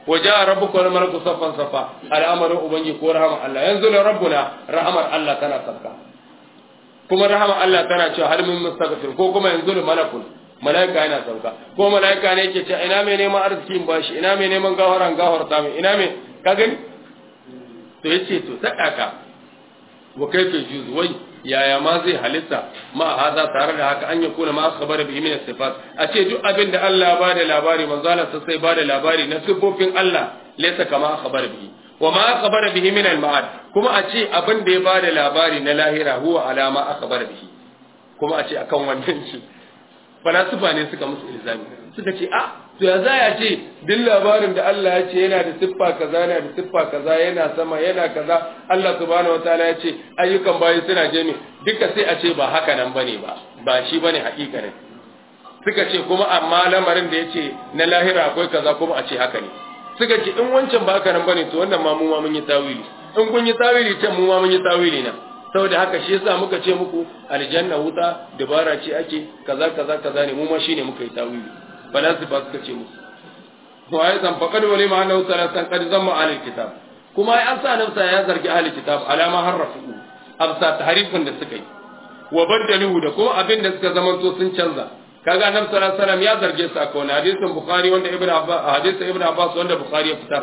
waja rabbuka wal malaku saffan safa al'amarin ubangi ko rahama Allah yanzu la rabbuna rahamar Allah tana sabka kuma rahama Allah tana cewa har min mustaghfir ko kuma yanzu la malakun malaika yana sauka ko malaika ne yake cewa ina mai neman arzikin bashi ina mai neman gawaran gawarta mai ina mai ka gani to yace to ta kaka wa kaifa juzu wai yaya ma zai halitta ma haza tare da haka an yakuna ma akhbara bihi min sifat a ce duk abin da Allah ba da labari manzo Allah sai ba da labari na sifofin Allah laysa kama akhbara bihi wa ma akhbara bihi min al-ma'ad kuma a ce abin da ya ba da labari na lahira huwa alama akhbara bihi kuma a ce akan wannan shi falasifa ne suka musu ilzami suka ce a to ya za ya ce duk labarin da Allah ya ce yana da siffa kaza yana da siffa kaza yana sama yana kaza Allah subhanahu wataala ya ce ayyukan bayi suna jami duka sai a ce ba haka nan bane ba ba shi bane hakikanin suka ce kuma amma lamarin da ya ce na lahira akwai kaza kuma a ce haka ne suka ce in wancan ba haka nan bane to wannan ma mu ma mun yi tawili in kun yi tawili can mu ma mun yi tawili nan saboda haka shi yasa muka ce muku aljanna wuta dabara ce ake kaza kaza kaza ne mu ma shine muka yi tawili falasifa suka ce musu wa ya zan faqad wali ma annahu salatan qad zamma ahli kitab kuma ai an sa nafsa ya zargi ahli kitab alama harrafu absa tahrifin da suka yi wa baddaluhu da kuma abin da suka zama to sun canza kaga annabi sallallahu alaihi wasallam ya zarge su akan wani hadisin bukhari wanda ibnu abbas hadisin ibnu abbas wanda bukhari ya fitar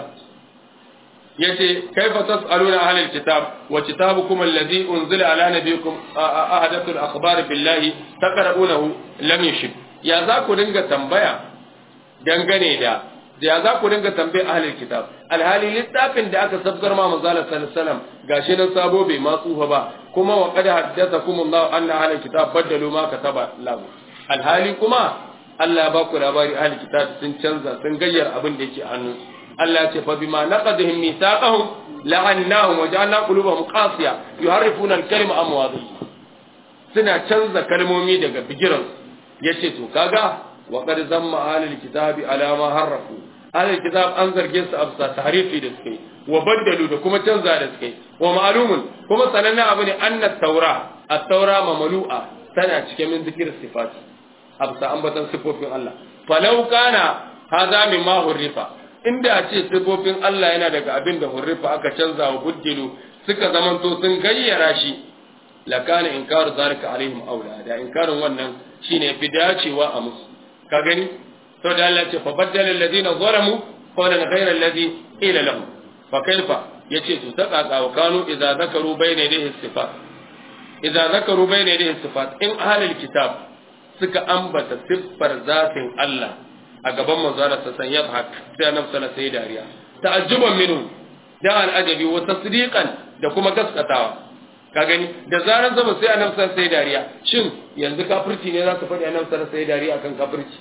yace kaifa tasaluna ahli alkitab wa kitabukum alladhi unzila ala nabiyikum ahadath alakhbar billahi taqra'unahu lam yashib ya za ku dinga tambaya dangane da ya za ku dinga tambaya ahli alkitab alhali littafin da aka sabgar ma manzo sallallahu alaihi wasallam gashi nan sabo bai ma tsufa ba kuma wa qad haddathakum Allah anna ahli alkitab badalu ma kataba lahu alhali kuma Allah ya ba ku labari ahli kitab sun canza sun gayyar abin da yake a hannu Allah ya ce fa bima naqadhum mithaqahum la'annahum wa ja'alna qulubahum qasiya yuharrifuna al-kalima am mawadhihi suna canza kalmomi daga bigiran yace to kaga wa qad zamma ahlul kitabi ala ma harrafu ahlul kitab an zarge su absa tahrifi da suke wa baddalu da kuma canza da suke wa ma'lumun kuma sananne abu ne anna taura at-taura mamlu'a tana cike min zikir sifati absa ambatan sifofin Allah falau kana hadha mimma hurrifa inda a ce sifofin Allah yana daga abin da hurrifa aka canza wa buddilu suka zamanto sun gayyara shi lakana inkaru zalika alaihim aula da inkarin wannan shine fi dacewa a musu ka gani to da Allah ce fa baddala alladhina zalamu qawlan ghayra alladhi qila lahum fa kaifa yace to ta kaka wa kanu idza zakaru bayna yadayhi sifat idza zakaru bayna yadayhi sifat in ahlul kitab suka ambata siffar zatin Allah a gaban manzara sa san yadhak sai annabi sallallahu alaihi dariya ta'ajjuban minhu da al'ajabi wa tasdiqan da kuma gaskatawa ka gani da zaran zama sai annabi sallallahu alaihi dariya shin yanzu kafirci ne za su faɗi annabi sallallahu alaihi dariya akan kafirci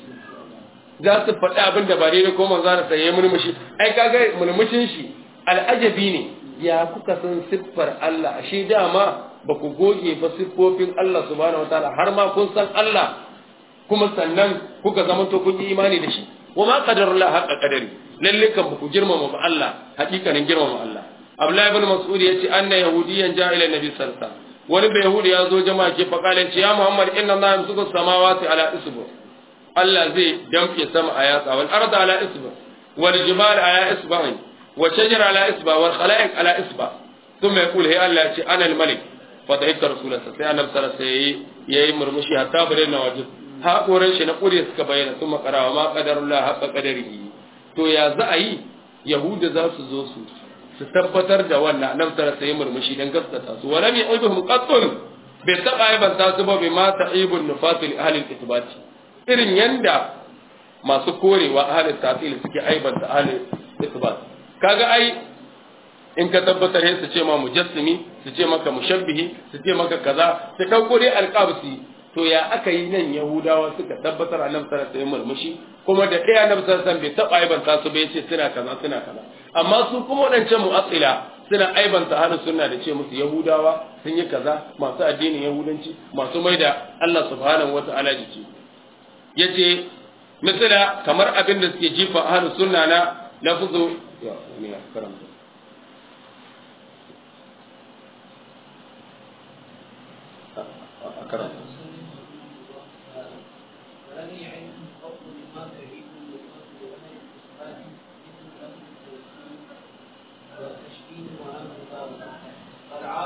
za su faɗi abin da ba daidai ko manzara sa yayi murmushi ai kaga murmushin shi al'ajabi ne ya kuka san siffar Allah ashe dama ba ku goge ba siffofin Allah subhanahu wataala har ma kun san Allah kuma sannan kuka zama to kun yi imani da shi wa ma qadarullah haqqa qadari lalle kan ku girmama ba Allah hakikanin girmama Allah Abdullahi ibn Mas'ud yace anna yahudiyan ja'a ila nabi sallallahu alaihi wasallam wani bai yahudi ya zo jama'a ke fakalin ya Muhammad inna Allah yamsuku samawati ala isbu Allah zai damke sama a yatsa wal arda ala isbu wal jibal ala isba'in wa shajara ala isba wal khalaiq ala isba thumma yaqul hay Allah yace ana al malik fa ta'ikka rasulullah sai annabi sallallahu alaihi wasallam yayi murmushi hatta bare na wajib haƙoran shi na ƙure suka bayyana sun makarawa ma ƙadarullah haƙa ƙadarihi to ya za a yi yahuda za su zo su su tabbatar da wannan nan tara sai murmushi dan gaskata su wala mi aibuhum qattun bai taba aibanta su ba bai ma ta'ibun nufasil ahli al irin yanda masu korewa ahli ta'til suke aibanta ahli isbat kaga ai in ka tabbatar sai su ce ma mujassimi su ce maka mushabbihi su ce maka kaza su dauko dai alqabsi to ya aka yi nan yahudawa suka tabbatar a nan sarar sai murmushi kuma da ɗaya na sarar bai taɓa aibanta su bai ce suna kaza suna kaza amma su kuma waɗancan mu'atsila suna aibanta halin suna da ce musu yahudawa sun yi kaza masu addinin yahudanci masu mai da Allah subhanahu wa ta'ala jiki yace misala kamar abin da suke jifa halin sunna na lafzu ya ne karanta karanta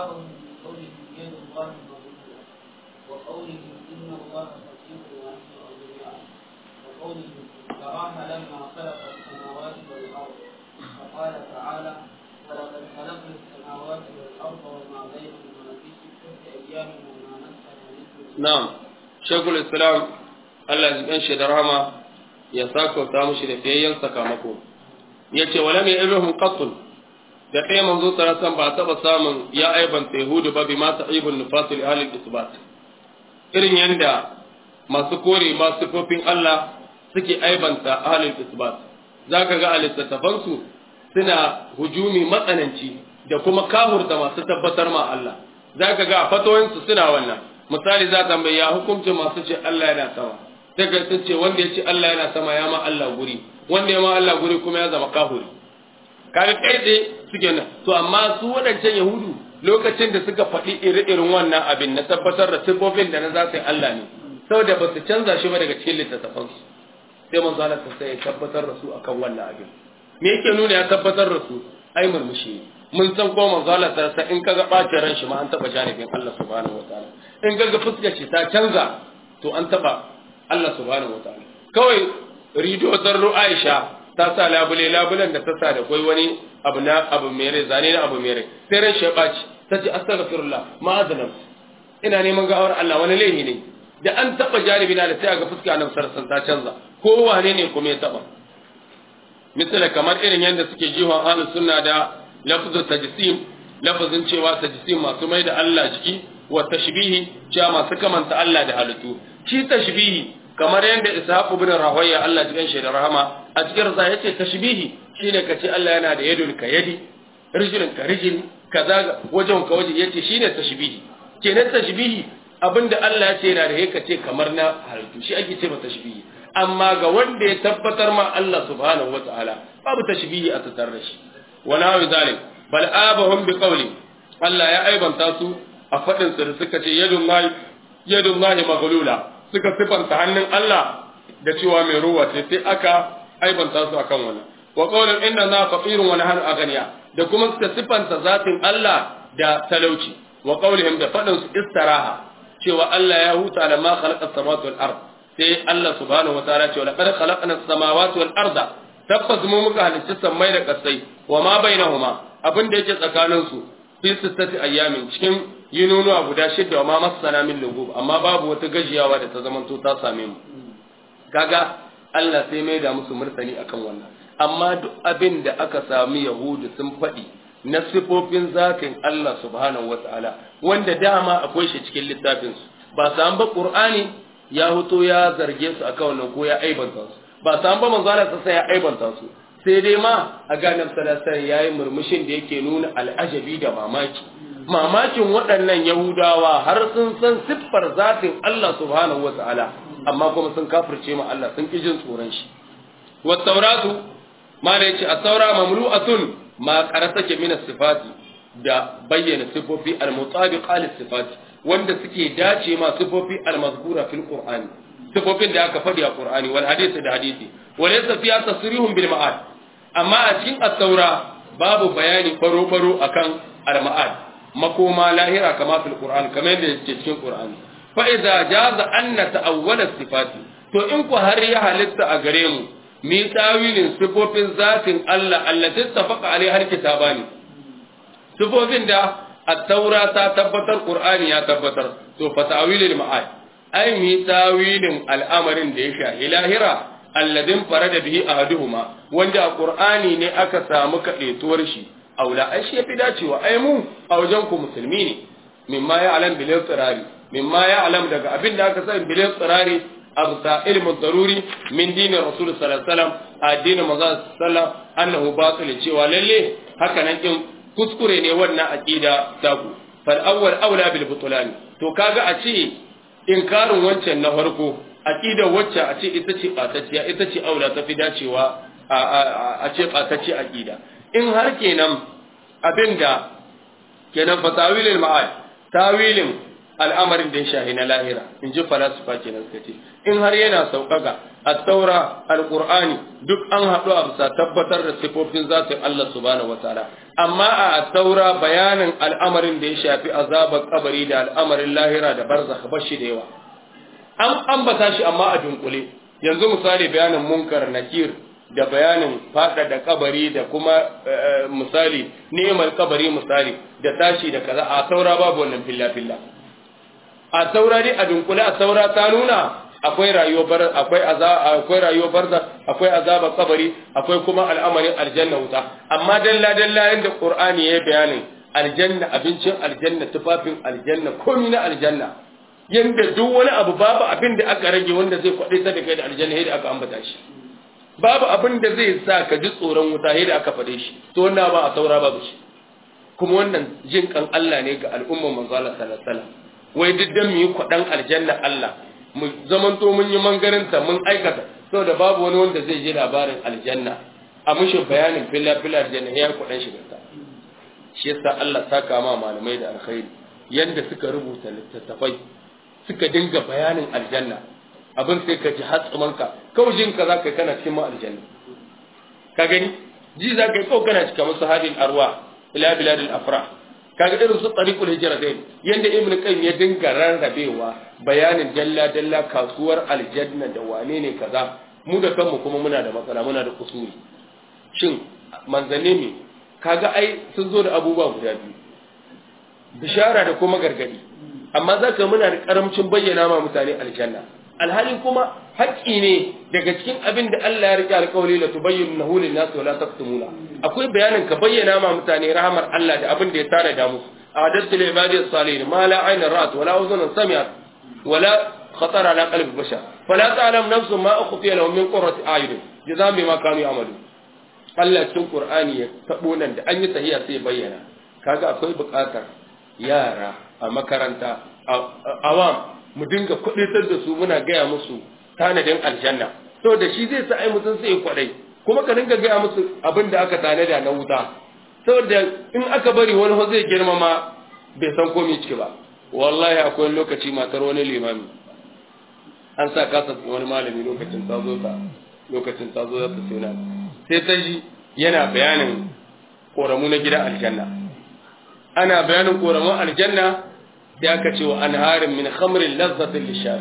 استثناء من قوله يد الله مغلولة وقوله إن الله فقير ونحن أغنياء وقوله تراها لما خلق السماوات والأرض فقال تعالى ولقد خلقنا السماوات والأرض وما بينهما في ستة أيام وما مسنا من na'am shekul islam Allah ya shi da rahama ya sakauta mushi da fiyayyen sakamako yace wala mai ibrahim qatl da kai manzo san ba taba samun ya aibanta yahudu ba bima ta'ibun nufasil ahli isbat irin yanda masu kore masu sifofin Allah suke aibanta ahli isbat zaka ga a littattafansu suna hujumi matsananci da kuma kahurta masu tabbatar ma Allah zaka ga a fatoyinsu suna wannan misali za ta ya hukuncin masu ce Allah yana sama sai ka ce wanda ya ce Allah yana sama ya ma Allah guri wanda ya ma Allah guri kuma ya zama kahuri kaga kai dai suke nan to amma su waɗancan yahudu lokacin da suka faɗi iri-irin wannan abin na tabbatar da sifofin da na za su yi Allah ne saboda ba su canza shi ba daga cikin littattafansu sai manzo Allah ta sai ya tabbatar da su akan wannan abin me yake nuna ya tabbatar da su ai murmushi mun san ko manzo Allah ta sai in kaga bacin ran shi ma an taba janibin Allah subhanahu wataala in kaga fuskar shi ta canza to an taba Allah subhanahu wataala kawai rido zarru Aisha ta sa labule labulen da ta sa da kai wani abu na abu mere zane na abu mere sai ran shi ya baci ta ce astaghfirullah ma'azanam ina neman gawar Allah wani laifi ne da an taba janibi na da sai ga fuska nan sarsan ta canza ko wane ne kuma ya taba misali kamar irin yadda suke jihon ahlus sunna da lafzul tajsim lafazin cewa tajsim masu mai da Allah jiki wa tashbihi cewa masu kamanta Allah da halittu shi tashbihi kamar yadda ishaq ibn rahoya Allah cikin shi da rahama a cikin sa yace tashbihi shine kace Allah yana da yadul ka yadi rijlun ka rijl kaza wajen ka waje yace shine tashbihi kenan tashbihi abinda Allah ya ce yana da yake ce kamar na halittu shi ake ce masa tashbihi amma ga wanda ya tabbatar ma Allah subhanahu wataala babu tashbihi a tattare da shi wala wa zalim bal abahum bi qawli Allah ya aibanta su a fadin su da suka ce yadullahi yadullahi maghlula suka sifanta hannun Allah da cewa mai ruwa ce sai aka aibanta su akan wannan wa qawlan inna na faqirun wa nahnu aghniya da kuma suka sifanta zatin Allah da talauci wa qawlihim da fadin su istaraha cewa Allah ya huta da ma khalaqa samawati wal ard sai Allah subhanahu wa ta'ala cewa laqad khalaqna as-samawati wal arda tabbas mu muka halicci sammai da kasai wa ma bainahuma abin da yake tsakanin su fi sittati ayyamin cikin yinunuwa guda shidda wa ma masana min lugub amma babu wata gajiyawa da ta zamanto ta same mu kaga Allah sai mai da musu murtani akan wannan amma duk abin da aka sami yahudu sun faɗi na sifofin zatin Allah subhanahu wata'ala wanda dama akwai shi cikin littafin su ba san ba qur'ani ya huto ya zarge su akan wannan ko ya aibanta su ba san ba manzo Allah sai ya aibanta su sai dai ma a ganin salasar yayi murmushin da yake nuna al'ajabi da mamaki mamakin waɗannan yahudawa har sun san siffar zatin Allah subhanahu wata'ala amma kuma sun kafirce ma Allah sun ki jin tsoron shi wa tauratu ma da yace at-taura mamlu'atun ma qarasake min sifati da bayyana sifofi al-mutabiqa lis-sifati wanda suke dace ma sifofi al-mazkura fil qur'ani sifofin da aka faɗi a qur'ani wal hadisi da hadisi wal laysa fiha tasrihun bil ma'ad amma a cikin at-taura babu bayani faro faro akan al-ma'ad makoma lahira kama fil qur'an kamar yadda yake cikin qur'ani fa idza jaza anna ta'awwala sifati to in ku har ya halitta a gare mu mi tawilin sifofin zatin Allah allati tafaqa alai har kitabani sifofin da at-taura ta tabbatar qur'ani ya tabbatar to fa ta'wilil ma'ad ai mi tawilin al'amarin da ya shahi lahira alladin farada bihi ahaduhuma wanda a qur'ani ne aka samu kaɗetuwar shi aula ai shi yafi dacewa ai mu a wajen ku musulmi ne mimma ya alam bil tsirari mimma ya alam daga abin da aka sani bil tsirari abta ilmu daruri min dinin rasul sallallahu alaihi wasallam addinin manzo sallallahu annahu batil cewa lalle haka nan kin kuskure ne wannan aqida taku fal awwal aula bil butlan to kaga a ce inkarin wancan na farko aqida wacce a ce ita ce batacciya ita ce aula ta fi dacewa a ce batacce aqida in har kenan abinda kenan fa tawilil ma'ad tawilin al'amarin da ya shahi na lahira in ji falasifa kenan suka ce in har yana sauƙaƙa at-taura al-qur'ani duk an haɗu a bisa tabbatar da sifofin zatin Allah subhanahu wataala amma a taura bayanin al'amarin da ya shafi azabar kabari da al'amarin lahira da barzakh bashi da yawa an ambata shi amma a dunkule yanzu misali bayanin munkar nakir da bayanin fada da kabari da kuma misali neman kabari misali da tashi da kaza a taura babu wannan filla filla a taura dai a dunkule a taura ta nuna akwai rayuwar akwai akwai rayuwar barza akwai azabar kabari akwai kuma al'amarin aljanna wuta amma dalla dalla yanda qur'ani ya bayanin aljanna abincin aljanna tufafin aljanna komai na aljanna yanda duk wani abu babu abin da aka rage wanda zai kwaɗe ta da kai da aljanna yadda aka ambata shi babu abin da zai sa ka ji tsoron wuta yadda aka faɗe shi to wannan ba a saura babu shi kuma wannan jin kan Allah ne ga al'ummar manzo Allah sallallahu alaihi wasallam wai duk dan mu yi kwaɗan aljanna Allah mu zamanto mun yi mangarinta mun aikata saboda babu wani wanda zai ji labarin aljanna a mushin bayanin filla filla aljanna ya kwaɗan shigarta shi yasa Allah saka ma malamai da alkhairi yanda suka rubuta littattafai suka dinga bayanin aljanna abin sai ka ji hatsumanka kawai jin ka zaka kana cikin ma aljanna ka gani ji za ka yi kawai kana cikin musu hadin arwa ila biladil afrah kaga irin su tariqul hijratain yanda ibnu qayyim ya dinga rarrabewa bayanin dalla dalla kasuwar aljanna da wane ne kaza mu da kanmu kuma muna da matsala muna da kusuri shin manzanni ne kaga ai sun zo da abubuwa guda biyu bishara da kuma gargadi amma zaka muna da karamcin bayyana ma mutane aljanna alhali kuma haƙƙi ne daga cikin abin da Allah ya rike alƙawari la tubayyinahu lin-nas wa la taktumuna akwai bayanin ka bayyana ma mutane rahmar Allah da abin da ya tare da musu a'adatu lil ibadi salihin ma la ayna ra'at wa la uzun sami'at wa la khatar ala qalbi bashar fala ta'lam nafsu ma ukhfiya lahum min qurrati a'yun jazaa bima kanu ya'malu Allah cikin Qur'ani ya tabo nan da an yi sahiya sai bayyana kaga akwai buƙatar yara a makaranta awam mu dinga kuɗitar da su muna gaya musu tanadin aljanna to da shi zai sa ai mutum sai kwadai kuma ka dinga gaya musu abin da aka tanada na wuta saboda in aka bari wani ho zai girmama bai san komai ciki ba wallahi akwai lokaci matar wani limami an sa kasa wani malami lokacin ta zo ta lokacin ta zo ta tsona sai ta ji yana bayanin koramu na gidan aljanna ana bayanin koramun aljanna sai aka ce wa anharin min khamrin lazzatin lishari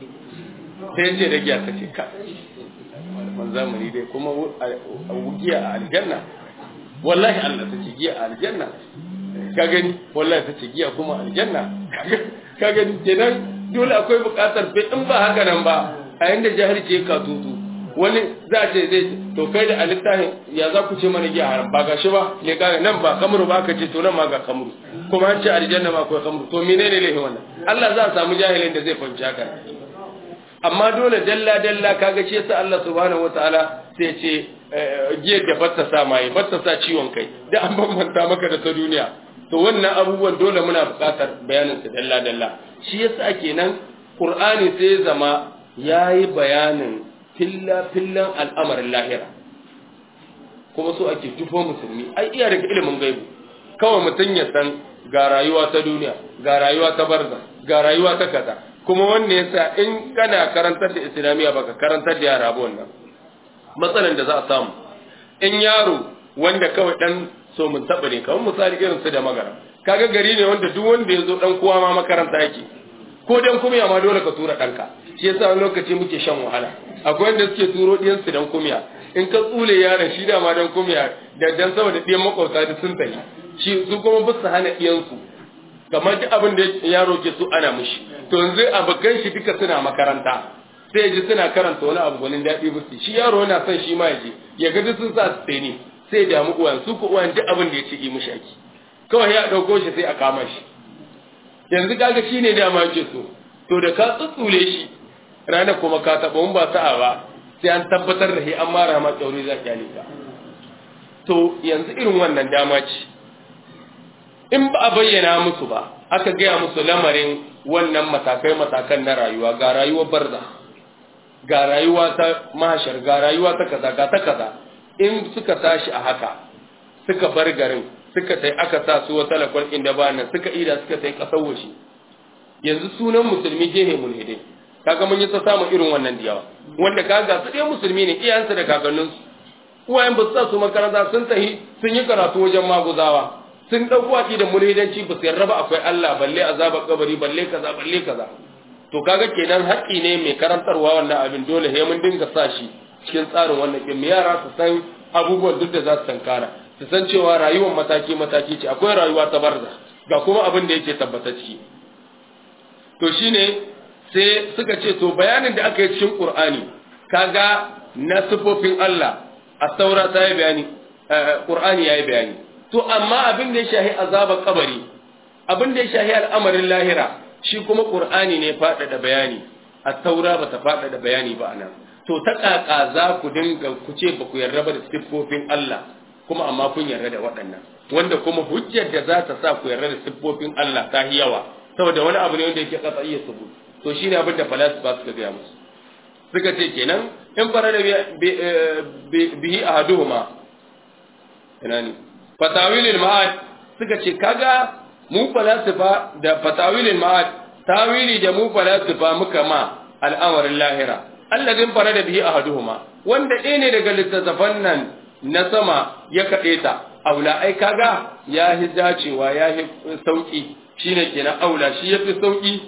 sai ce da giya ta ce ka man zamani dai kuma giya a aljanna wallahi Allah ta ce giya a aljanna ka gani wallahi ta ce giya kuma aljanna ka gani kenan dole akwai buƙatar bai in ba haka nan ba a yanda jahilci ya katutu wani za a ce zai to kai da alittahin ya za ku ce mana giya haram ba gashi ba ne ka nan ba kamru ba ka ce to nan ma ga kamru kuma an ce aljanna ma akwai kamru to menene laifin wannan Allah za a samu jahilin da zai fahimci haka amma dole dalla dalla kaga shi yasa Allah subhanahu wataala sai ce giyar da batta sa mai batta sa ciwon kai da an bambanta maka da ta duniya to wannan abubuwan dole muna buƙatar bayanin su dalla dalla shi yasa kenan Qur'ani sai zama yayi bayanin filla fillan al'amarin lahira kuma so ake tufo musulmi ai iya daga ilimin gaibu kawai mutum ya san ga rayuwa ta duniya ga rayuwa ta barza ga rayuwa ta kaza kuma wanda yasa in kana karantar da islamiyya baka karantar da yara ba wannan matsalan da za a samu in yaro wanda kawai dan so mun taba ne kamar misali irin su da magara kaga gari ne wanda duk wanda ya zo dan kowa ma makaranta yake ko dan kuma ma dole ka tura danka shi yasa wani lokaci muke shan wahala akwai wanda suke turo diyan su dan kumiya in ka tsule yaron shi da ma dan kumiya da dan saboda diyan makwabta da sun tafi shi su kuma ba su hana diyan su kamar duk abin da yaro ke so ana mushi to yanzu abokan shi duka suna makaranta sai ji suna karanta wani abu gwanin daɗi musu shi yaro yana son shi ma ya je ya ga duk sun sa su tseni sai damu uwan su ko uwan duk abin da ya ce yi mushi ake kawai ya ɗauko shi sai a kama shi yanzu kaga shi ne dama yake so to da ka tsutsule shi ranar kuma ka taɓa mun ba sa'a ba sai an tabbatar da shi an mara ma tsauri za ki ka to yanzu irin wannan dama ce in ba a bayyana musu ba aka gaya musu lamarin wannan matakai matakan na rayuwa ga rayuwar barza ga rayuwa ta mahashar ga rayuwa ta kaza ga ta kaza in suka tashi a haka suka bar garin suka tai aka sa su wata lakwal inda ba nan suka ida suka tai kasar washi yanzu sunan musulmi jehe mulhidai kaga mun yi ta samun irin wannan diyawa wanda kaga su dai musulmi ne iyayensu da kakanninsu uwayen ba su sa su makaranta sun tahi sun yi karatu wajen maguzawa sun ɗauko waƙi da mulhidanci ba su yarda ba akwai Allah balle azabar kabari balle kaza balle kaza to kaga kenan haƙƙi ne mai karantarwa wannan abin dole sai mun dinga sa shi cikin tsarin wannan kin yara su san abubuwan duk da za su tankara su san cewa rayuwar mataki mataki ce akwai rayuwa ta barza ga kuma abin da yake tabbata ciki to shine sai suka ce to bayanin da aka yi cikin Qur'ani kaga na sifofin Allah a saura ta yi bayani Qur'ani ya yi bayani to amma abin da ya shahi azabar kabari abin da ya shahi al'amarin lahira shi kuma Qur'ani ne faɗaɗa bayani a taura ba ta faɗaɗa bayani ba anan to ta ƙaƙa za ku dinga ku ce ba ku yarda ba da siffofin Allah kuma amma kun yarda da waɗannan wanda kuma hujjar da za ta sa ku yarda da siffofin Allah ta yi yawa saboda wani abu ne wanda yake kasa iya subut to shine abin da falasifa suka gaya musu suka ce kenan in fara da bihi ahaduhuma ina ne fatawilil ma'ad suka ce kaga mu falasifa da fatawilil ma'ad tawili da mu falasifa muka ma al'amarin lahira alladin fara da bihi ahaduhuma wanda ɗaya ne daga littattafan nan na sama ya kaɗe ta aula ai kaga ya hi dacewa ya hi sauki shine kenan aula shi yafi sauki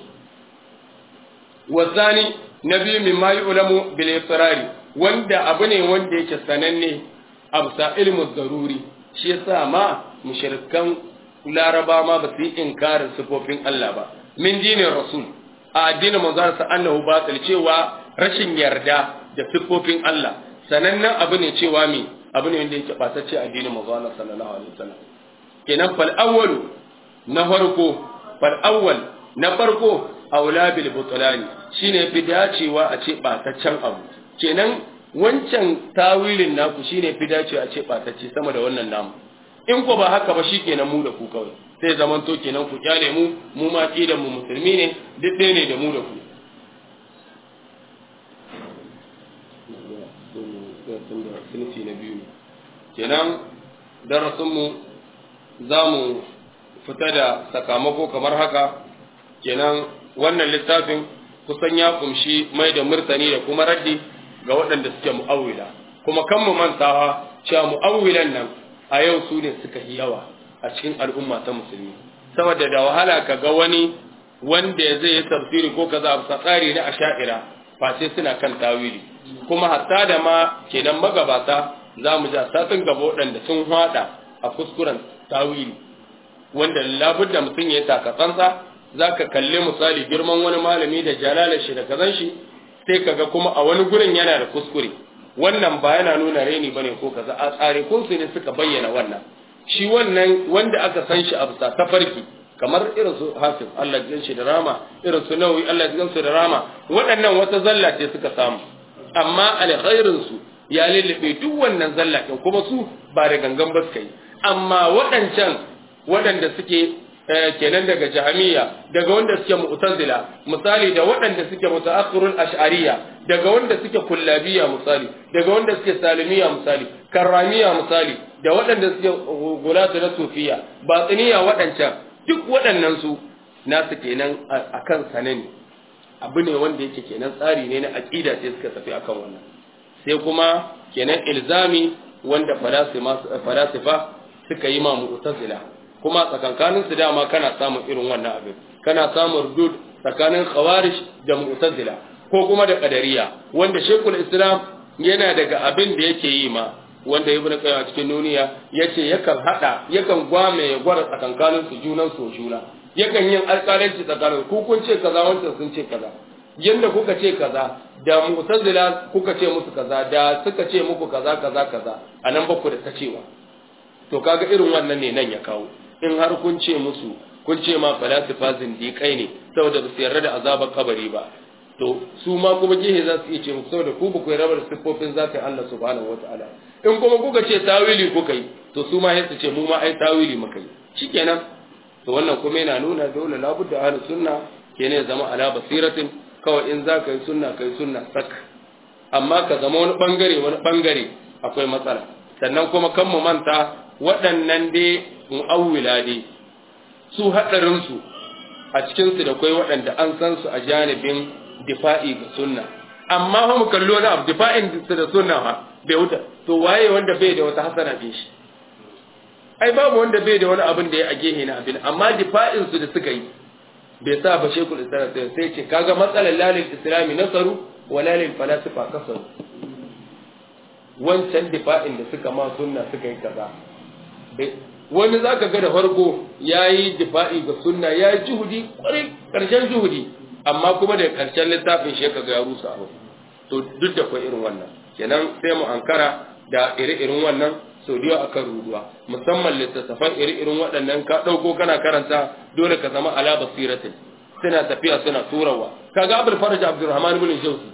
wasani na biyu min ma yu'lamu bil iqrari wanda abu ne wanda yake sananne absa ilmu daruri shi yasa ma mushrikan laraba ma ba su yi inkarin sifofin Allah ba min dinin rasul a addinin manzon sa annahu batil cewa rashin yarda da sifofin Allah sanannen abu ne cewa mi abu ne wanda yake batacce addinin manzon sallallahu alaihi wasallam kenan fal awwalu na farko fal awwal na farko aula bil butlani shine fi dacewa a ce bataccen abu kenan wancan tawilin naku shine fi dacewa a ce batacce sama da wannan namu in ko ba haka ba shikenan mu da ku kawai sai zaman to kenan ku kyale mu mu ma kidan mu musulmi ne duk ɗaya ne da mu da ku sunfi na biyu kenan darasinmu za mu fita da sakamako kamar haka kenan wannan littafin kusan ya kumshi mai da murtani da kuma raddi ga waɗanda suke mu'awwila kuma kan mu mantawa cewa mu'awwilan nan a yau su ne suka yi yawa a cikin al'umma ta musulmi saboda da wahala ka ga wani wanda zai yi tafsiri ko kaza a tsari na asha'ira face suna kan tawili kuma hatta da ma kenan magabata za mu ja satin gaba waɗanda sun hada a kuskuren tawili wanda labudda mutum ya taka tsantsa za ka kalli misali girman wani malami da jalalar shi da kazan shi sai kaga kuma a wani gurin yana da kuskure wannan ba yana nuna reni bane ko kaza a tsare kun su ne suka bayyana wannan shi wannan wanda aka san shi a bisa tafarki kamar irin su hafiz Allah ya shi da rama irin su nawawi Allah ya su da rama waɗannan wata zalla ce suka samu amma alkhairin su ya lullube duk wannan zalla ɗin kuma su ba da gangan ba suka yi amma waɗancan waɗanda suke kenan daga jahamiya daga wanda suke mu'tazila misali da waɗanda suke mutaakhirul ash'ariyya daga wanda suke kullabiya misali daga wanda suke salimiya misali karramiya misali da waɗanda suke gulatu na sufiya batiniya waɗancan duk waɗannan su nasu kenan akan sanani abu ne wanda yake kenan tsari ne na aqida sai suka tafi akan wannan sai kuma kenan ilzami wanda falasifa suka yi ma mu'tazila kuma tsakankanin su dama kana samun irin wannan abin kana samun rudud tsakanin khawarij da mu'tazila ko kuma da qadariya wanda shekul islam yana daga abin da yake yi ma wanda ibnu qayyim cikin nuniya yace yakan hada yakan gwame ya gwara tsakankanin su junan su juna yakan yin alƙalanci tsakanin ku kun ce kaza wancan sun ce kaza yanda kuka ce kaza da mu'tazila kuka ce musu kaza da suka ce muku kaza kaza kaza anan ba ku da ta cewa to kaga irin wannan ne nan ya kawo in har kun ce musu kun ce ma falasifa zindiƙai ne saboda ba su yarda da azabar kabari ba to su ma kuma gehe za su iya ce muku saboda ku ba ku yarda da siffofin zakai Allah subhanahu wataala in kuma kuka ce tawili kuka yi to su ma su ce mu ma ai tawili muka yi shikenan to wannan kuma yana nuna dole labudda ahlus sunna kenan zama ala basiratin kawai in za ka yi sunna ka yi sunna sak amma ka zama wani bangare wani bangare akwai matsala sannan kuma kan mu manta waɗannan dai mu'awwila dai su haɗarinsu a cikinsu da kwai waɗanda an san su a janibin difa'i ga sunna amma fa mu kallo na abu difa'in su da sunna ha bai wuta to waye wanda bai da wata hasana bin shi ai babu wanda bai da wani abin da ya a gehe na abin amma difa'in su da suka yi bai sa ba shekul islam sai ce kaga matsalar lalil islami nasaru wa lalil falasifa kasaru wancan difa'in da suka ma sunna suka yi kaza wani zaka ga da farko yayi difa'i ga sunna yayi juhudi kwarai karshen juhudi amma kuma da karshen littafin shi kaga ya rusa abu to duk da kai irin wannan kenan sai mu ankara da ire-iren wannan sau da akan ruduwa musamman littattafan iri-irin waɗannan ka ɗauko kana karanta dole ka zama ala basiratin suna tafiya suna turawa kaga abul faraj abdurrahman ibn jawzi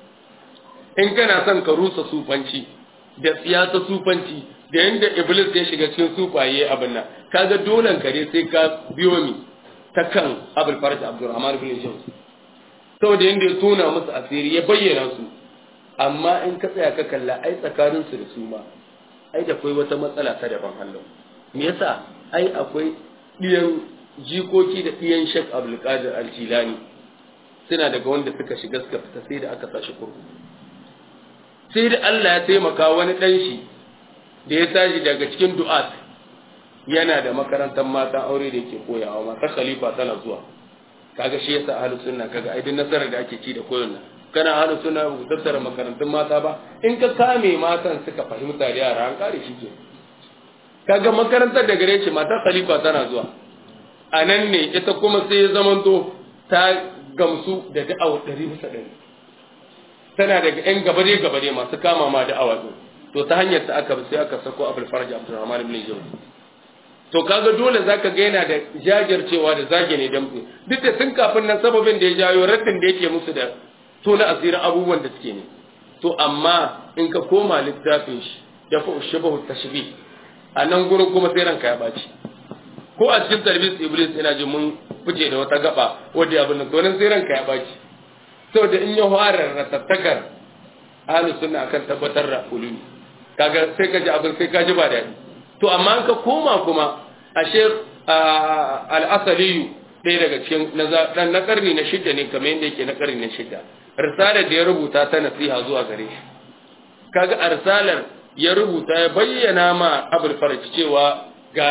in kana son ka rusa sufanci da siyasa sufanci da yanda iblis ya shiga cikin sufaye abin nan kaga dolan kare sai ka biyo ni ta kan abul faraj abdurrahman ibn jawzi saboda yanda ya tona musu asiri ya bayyana su amma in ka tsaya ka kalla ai tsakaninsu da su ma ai da akwai wata matsala ta daban hallau me yasa ai akwai ɗiyan jikoki da ɗiyan shek abdulkadir aljilani suna daga wanda suka shiga suka fita sai da aka sashi kurkuku sai da Allah ya taimaka wani ɗan shi da ya tashi daga cikin du'at yana da makarantar mata aure da yake koyawa mata khalifa tana zuwa kaga shi yasa ahlus sunna kaga ai duk nasarar da ake ci da koyon nan kana hana suna ku tattara makarantun mata ba in ka kame matan suka fahimta da yara an kare shi ke kaga makarantar da gare shi mata khalifa tana zuwa a nan ne ita kuma sai ya zamanto ta gamsu da da'awa ɗari bisa ɗari tana daga yan gabare gabare masu kama ma da'awa ɗin to ta hanyar ta aka sai aka sako abul faraj abdurrahman ibn jawzi to kaga dole zaka ga yana da jajircewa da zage ne damtse duk da tun kafin nan sababin da ya jayo raddin da yake musu da to na asirin abubuwan da suke ne to amma in ka koma littafin shi ya fa shabahu tashbih a nan gurin kuma sai ranka ya baci ko a cikin talbis iblis ina ji mun fice da wata gaba wanda ya bin to nan sai ranka ya baci saboda in ya fara ratattakar ahlus sunna akan tabbatar da ulumi kaga sai ka ji abin sai ka ji ba daɗi to amma ka koma kuma a shekh al-asaliyu ɗaya daga cikin na karni na shidda ne kamar yadda yake na karni na shidda risalar da ya rubuta ta nasiha zuwa gare shi kaga a risalar ya rubuta ya bayyana ma abul faraj cewa ga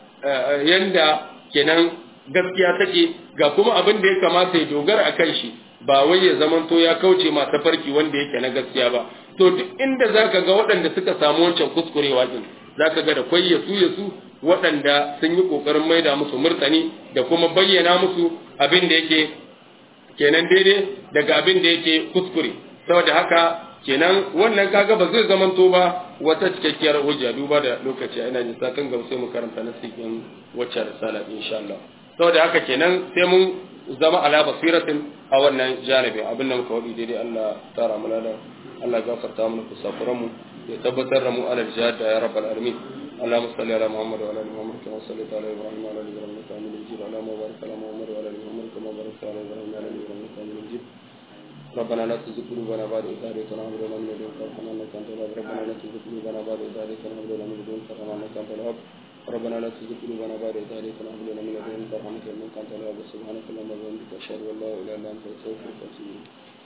yanda kenan gaskiya take ga kuma abin da ya kamata ya dogara a kan shi ba wai ya zamanto ya kauce ma tafarki wanda yake na gaskiya ba to duk inda zaka ga waɗanda suka samu wancan kuskurewa din zaka ga da kwai yasu yasu waɗanda sun yi ƙoƙarin maida musu murtani da kuma bayyana musu abin da yake kenan daidai daga abin da yake kuskure saboda haka kenan wannan kaga ba zai zamanto ba wata cikakkiyar hujja duba da lokaci ina jin sakan gaba sai mu karanta nasikin wacce risala insha Allah saboda haka kenan sai mun zama ala basiratin a wannan janibi abin da muka wadi daidai Allah tara mu da Allah gafarta mana kusafuran mu ya tabbatar da mu alal jihad ya rabbal alamin اللهم صل على محمد وعلى ال محمد كما صليت على ابراهيم وعلى ال ابراهيم انك حميد مجيد اللهم بارك على محمد وعلى ال محمد كما باركت على ابراهيم وعلى ال ابراهيم انك حميد مجيد ربنا لا تزغ قلوبنا بعد إذ هديتنا وهب لنا من لدنك رحمة إنك أنت الوهاب ربنا لا تزغ قلوبنا بعد إذ هديتنا وهب لنا من لدنك رحمة إنك أنت الوهاب ربنا لا تزغ قلوبنا بعد إذ هديتنا وهب لنا من لدنك رحمة إنك أنت الوهاب سبحانك اللهم وبحمدك أشهد أن لا إله إلا أنت أستغفرك وأتوب إليك